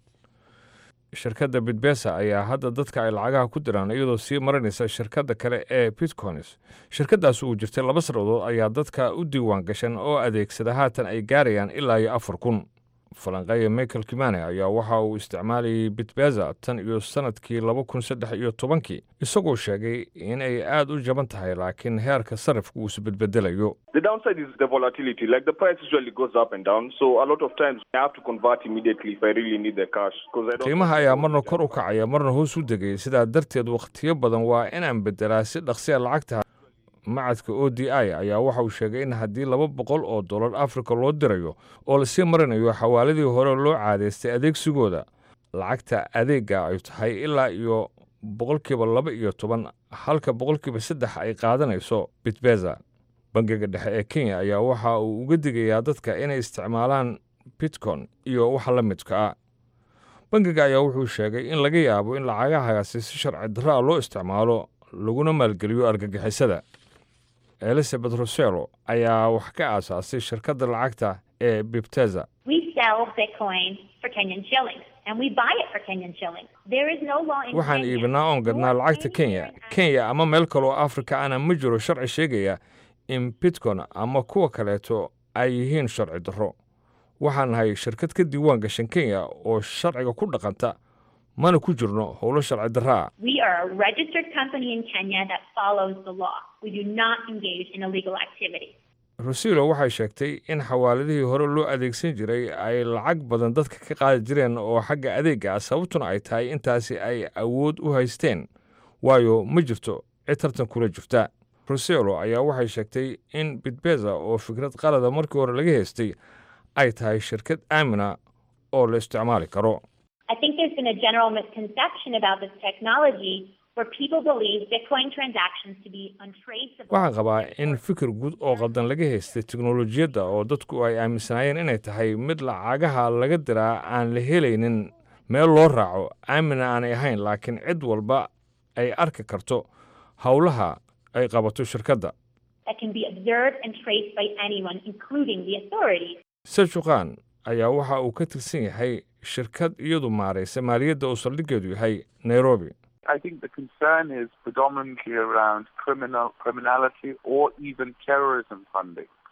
shirkadda bitbesa ayaa hadda dadka ay lacagaha ku diraan iyadoo sii marinaysa shirkadda kale ee bitcoins shirkaddaas uu jirtay laba sanadood ayaa dadka u diiwaan gashan oo adeegsada haatan ay gaarayaan ilaa iyo afar kun falanqeeya michael kimane ayaa waxa uu isticmaalayay bitbeza tan iyo sannadkii laba kun saddex iyo tobankii isagoo sheegay in ay aad u jaban tahay laakiin heerka sarifka uu isbedbedelayo The downside is the volatility. Like the price usually goes up and down. So a lot of times I have to convert immediately if I really need the cash. Because I don't. qiimaha ayaa marna kor u kacaya marna hoos u degaya sidaa darteed wakhtiyo badan waa inaan beddelaa si dhaqsiya lacagta macadka o d i ayaa waxa uu sheegay in haddii laba boqol oo dollar africa loo dirayo oo lasii marinayo xawaaladii hore loo caadaystay adeegsigooda lacagta adeega ay tahay ilaa iyo boqolkiiba laba iyo toban halka boqolkiiba saddex ay qaadanayso bitbeza bangiga dhexe ee kenya ayaa waxa uu uga digayaa dadka inay isticmaalaan bitcon iyo waxa la midka ah bangiga ayaa wuxuu sheegay in laga yaabo in lacagahaasi si sharci darra a loo isticmaalo laguna maalgeliyo argagixisada elizabeth roselo ayaa wax ka aasaasay shirkadda lacagta ee bibteza We sell Bitcoin for Kenyan shillings and we buy it for Kenyan shillings. There is no law in waxaan Kenya. iibinaa oon gadnaa lacagta kenya kenya ama meel kaloo afrika ana ma jiro sharci sheegaya in bitcon ama kuwa kaleeto ay yihiin sharci darro waxaan nahay shirkad ka diiwaan gashan kenya oo sharciga ku dhaqanta mana ku jirno howlo sharci darra ah We are a registered company in Kenya that follows the law. We do not engage in illegal activity. rosilo waxay sheegtay in xawaaladihii hore loo adeegsan jiray ay lacag badan dadka ka qaadi jireen oo xagga adeega ah sababtuna ay tahay intaasi ay awood u haysteen waayo ma jirto cid tartan kula jirta roselo ayaa waxay sheegtay in bitbeza oo fikrad qalada markii hore laga haystay ay tahay shirkad aamina oo la isticmaali karo I think there's been a general misconception about this technology where people believe Bitcoin transactions to be untraceable. waxaan qabaa in fikir guud oo qaldan laga haystay teknolojiyadda oo dadku ay aaminsanaayeen inay tahay mid lacagaha laga diraa aan la helaynin meel loo raaco aamina aanay ahayn laakiin cid walba ay arki karto howlaha ay qabato shirkadda that can be observed and traced by anyone, including the authorities. seljuqan ayaa waxa uu ka tirsan yahay shirkad iyadu maaraysa maaliyadda oo saldhiggeedu yahay nairobi I think the concern is predominantly around criminal criminality or even terrorism funding.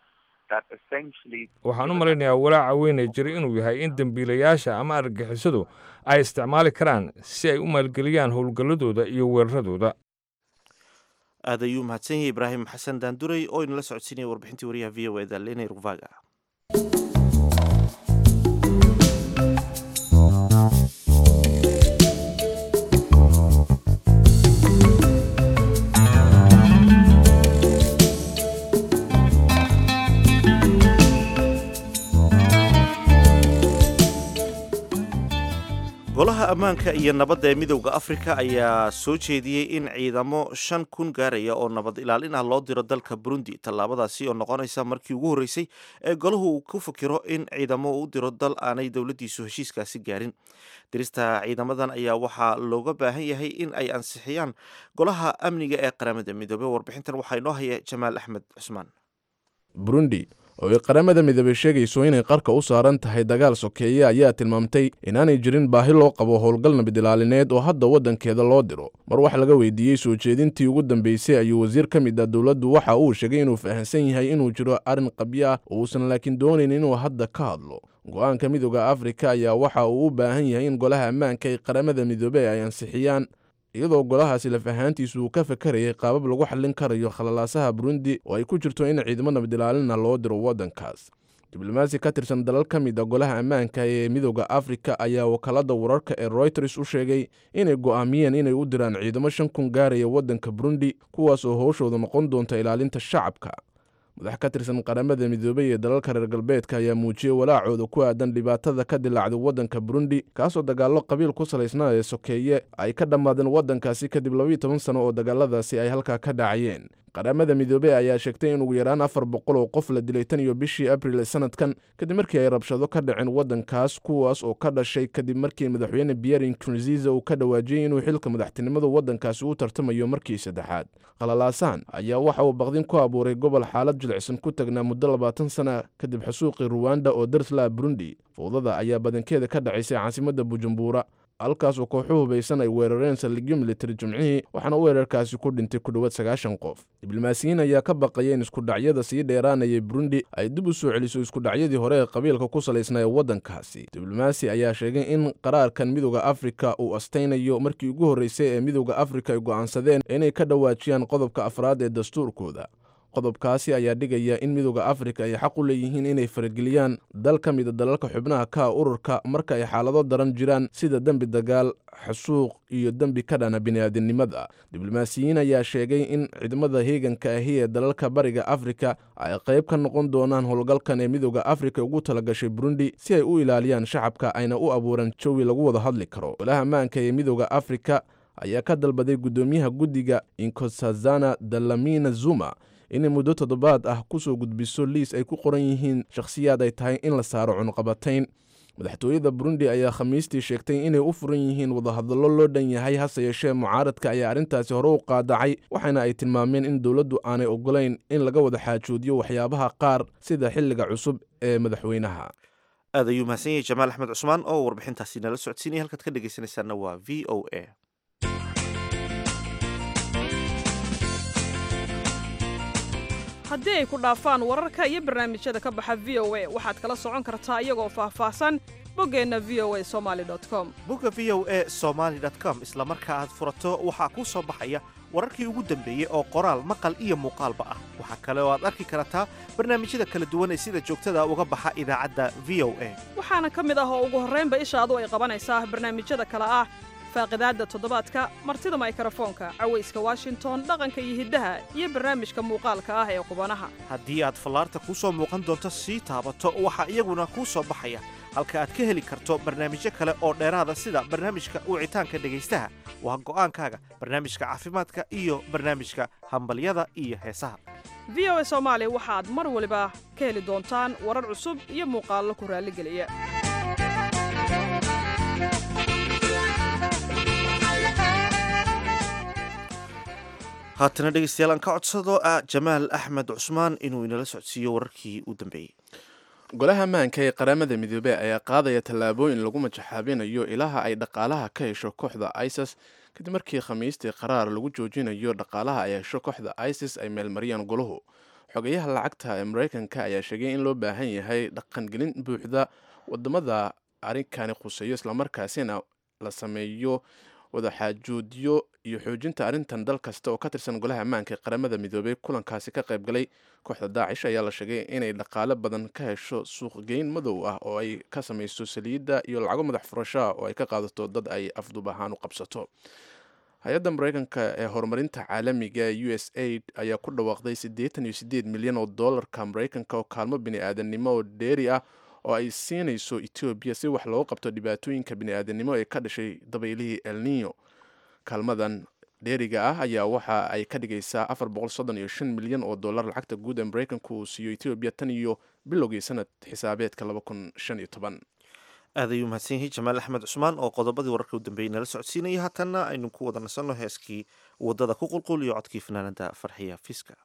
that essentially waxaan u malaynayaa walaaca weyn ee jiray inuu yahay in dembiilayaasha ama argagixisadu ay isticmaali karaan si ay u maalgeliyaan howlgalladooda iyo weeraradooda aad ayuu mahadsan yahay ibraahim xasan daanduray oo inala socodsiinaya warbixintii wariyaha v o eda lena rugvaga golaha ammaanka iyo nabadda ee midowda afrika ayaa soo jeediyey in ciidamo shan kun gaaraya oo nabad ilaalin ah loo diro dalka burundi tallaabadaasi oo noqonaysa markii ugu horreysay ee golahu uu ku fikiro in ciidamo u diro dal aanay dowladdiisu heshiiskaasi gaarin dirista ciidamadan ayaa waxaa looga baahan yahay in ay ansixiyaan golaha amniga ee qaramada midoobey warbixintan waxaa inoo haya jamaal axmed cusmaan burundi oo ay qaramada midoobey sheegayso inay qarka u saaran tahay dagaal sokeeye ayaa tilmaamtay inaanay jirin baahi loo qabo howlgal nabad ilaalineed oo hadda waddankeeda loo diro mar wax laga weydiiyey soo jeedintii ugu dambeysay ayuu wasiir ka mid ah dowladdu waxa uu sheegay inuu fahamsan yahay inuu jiro arrin qabyo ah oo uusan laakiin doonayn inuu hadda ka hadlo go-aanka midooda afrika ayaa waxa uu u baahan yahay in golaha ammaanka ee qaramada midoobey ay ansixiyaan iyadoo golahaasi laf ahaantiisu uu ka fakarayay qaabab lagu xallin karayo khalalaasaha burundi oo ay ku jirto in ciidamo nabadilaalina loo diro waddankaas diblomaasi ka tirsan dalal ka mid a golaha ammaanka ee midooda afrika ayaa wakaalada wararka ee royters u sheegay inay go'aamiyeen inay u diraan ciidamo shan kun gaaraya waddanka burundi kuwaas oo howshooda noqon doonta ilaalinta shacabka madax ka tirsan qaramada midoobey ee dalalka reer galbeedka ayaa muujiyey walaacooda ku aadan dhibaatada ka dilaacday waddanka burundi kaasoo dagaallo qabiil ku salaysnaa ee sokeeye ay ka dhammaadeen waddankaasi kadib labayo toban sano oo dagaaladaasi ay halkaa ka dhacayeen qaramada midoobey ayaa sheegtay in ugu yaraan afar boqol oo qof la dilay tan iyo bishii abril ee sanadkan kadib markii ay rabshado ka dhaceen waddankaas kuwaas oo ka dhashay kadib markii madaxweyne pierre nkurunziza uu ka dhawaajiyey inuu xilka madaxtinimada waddankaasi u tartamayo markii saddexaad khalalaasan ayaa waxa uu baqdin ku abuuray gobol xaalad jilicsan ku tagnaa muddo labaatan sana kadib xasuuqii ruwanda oo darslaa burundi fowdada ayaa badankeeda ka dhacaysay caasimadda bujumbura halkaasoo kooxu hubaysan ay weerareen saldhigyo militari jimcihii waxaana weerarkaasi ku dhintay ku dhowaad sagaashan qof diblomaasiyiin ayaa ka baqaya in iskudhacyada sii dheeraanayay burundi ay dib u soo celiso iskudhacyadii hore ee qabiilka ku salaysnaa ee waddankaasi diblomaasi ayaa sheegay in qaraarkan midooda afrika uu astaynayo markii ugu horreysay ee midooda afrika ay go'aansadeen inay ka dhawaajiyaan qodobka afraad ee dastuurkooda qodobkaasi ayaa dhigaya in midooda afrika ay xaq u leeyihiin inay farageliyaan dal ka mida dalalka xubnaha ka ururka marka ay xaalado daran jiraan sida dembi dagaal xasuuq iyo dembi ka dhana bini'aadinimada diblomaasiyiin ayaa sheegay in ciidamada heeganka ahi ee dalalka bariga afrika ay qayb ka noqon doonaan howlgalkan ee midooda afrika ugu talagashay burundi si ay u ilaaliyaan shacabka ayna u abuuran jawi lagu wada hadli karo golaha ammaanka ee midooda afrika ayaa ka dalbaday guddoomiyaha guddiga inkosazana dalamina zuma inay muddo toddobaad ah ku soo gudbiso liis ay ku qoran yihiin shakhsiyaad ay tahay in la saaro cunuqabatayn madaxtooyada burundi ayaa khamiistii sheegtay inay u furan yihiin wadahadallo loo dhan yahay hase yeeshee mucaaradka ayaa arrintaasi hore u qaadacay waxaana ay tilmaameen in dowladdu aanay ogolayn in laga wada xaajoodiyo waxyaabaha qaar sida xilliga cusub ee madaxweynaha aad ayuu mahadsan yahay jamaal axmed cusmaan oo warbixintaasi nala socodsiinaya halkaad ka dhegaysanaysaana waa v o a haddii ay ku dhaafaan wararka iyo barnaamijyada ka baxa v o a waxaad kala socon kartaa iyagoo faahfaahsan boggeenna v o a somali com bogga v o a somaly com isla marka aad furato waxaa kuu soo baxaya wararkii ugu dambeeyey oo qoraal maqal iyo muuqaalba ah waxaa kale oo aad arki kartaa barnaamijyada kala duwan ee sida joogtada uga baxa idaacadda v o a waxaana ka mid ah oo ugu horraynba ishaadu ay qabanaysaa barnaamijyada kale ah faaqidaadda toddobaadka martida maykarafoonka cawayska washington dhaqanka iyo hiddaha iyo barnaamijka muuqaalka ah ee qubanaha haddii aad fallaarta kuu soo muuqan doonto sii taabato waxaa iyaguna kuu soo baxaya halka aad ka heli karto barnaamijyo kale oo dheeraada sida barnaamijka wicitaanka dhegaystaha waa go'aankaaga barnaamijka caafimaadka iyo barnaamijka hambalyada iyo heesaha v o a soomaali waxaad mar waliba ka heli doontaan warar cusub iyo muuqaallo ku raalligeliya haatana dhegeystayaal aan ka codsado ah jamaal axmed cusmaan inuu inala socodsiiyo wararkii u dambeeyey golaha ammaanka ee qaramada midoobey ayaa qaadaya tallaabooyin lagu majaxaabinayo ilaha ay dhaqaalaha ka hesho kooxda isis kadib markii khamiistii qaraar lagu joojinayo dhaqaalaha ay hesho kooxda isis ay meelmariyaan golahu xogayaha lacagta ee maraykanka ayaa sheegay in loo baahan yahay dhaqangelin buuxda wadamada arrinkani khuseeyo islamarkaasina la sameeyo wadaxaajoodyo iyo xoojinta arrintan dal kasta oo ka tirsan golaha ammaanka ee qaramada midoobay kulankaasi ka qayb galay kooxda daacish ayaa la sheegay inay dhaqaale badan ka hesho suuqgeyn madow ah oo ay ka samayso saliidda iyo lacago madax furashoa oo ay ka qaadato dad ay afdub ahaan u qabsato hay-adda maraykanka ee horumarinta caalamiga u s aid ayaa ku dhawaaqday siddeetan iyo siddeed milyan oo dollarka maraykanka oo kaalmo bini-aadannimo oo dheeri ah oo ay siinayso etoobiya si wax looga qabto dhibaatooyinka bini-aadannimo ee ka dhashay dabaylihii elnino kaalmadan dheeriga ah ayaa waxa ay ka dhigaysaa afar boqol soddon iyo shan milyan oo dollar lacagta guud ee maraykanku uu siiyo etoobiya tan iyo bilowgii sanad xisaabeedka laba kun shan iyo toban aad ayuu mahadsan yahay jamaal axmed cusmaan oo qodobadii wararka u dambeeyey nala socodsiinaya haatanna aynu ku wada nasanno heeskii waddada ku qulqul iyo codkii fanaanada farxiya fiska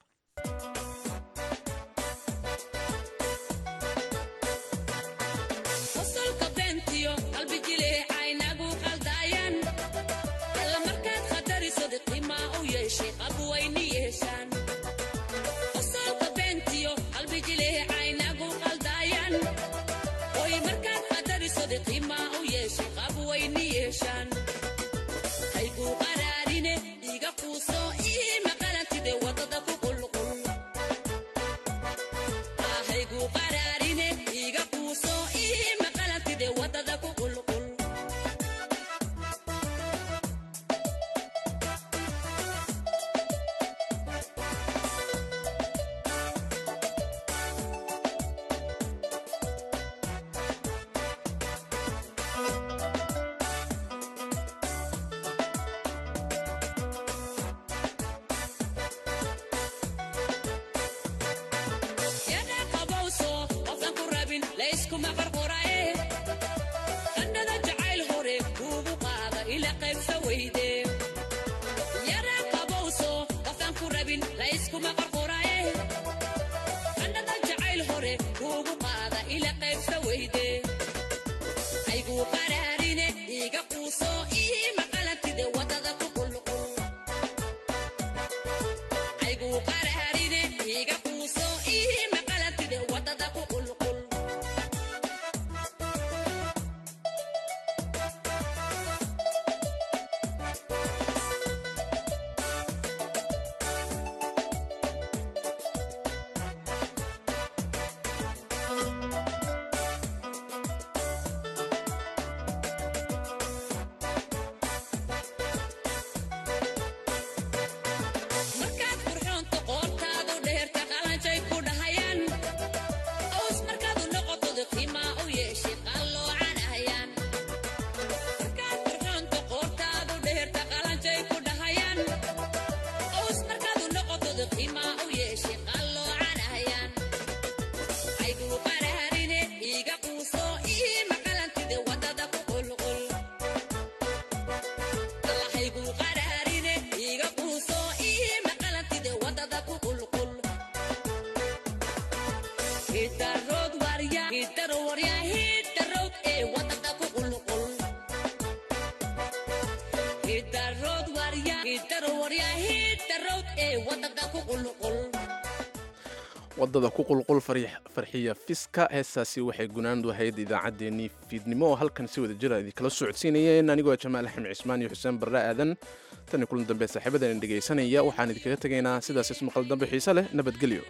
wadada ku qulqul farxiya fiska heestaasi waxay gunaandu ahayd idaacaddeenii fiidnimo oo halkan si wada jira idinkala socodsiinayeen anigoo jamaal axmed cismaan iyo xuseen barre aadan tan iyo kulan dambe saaxiibadan dhegaysanaya waxaan idinkaga tegaynaa sidaas ismaqal dambe xiise leh nabadgelyo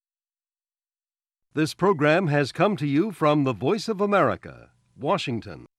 This program has come to you from the Voice of America, Washington.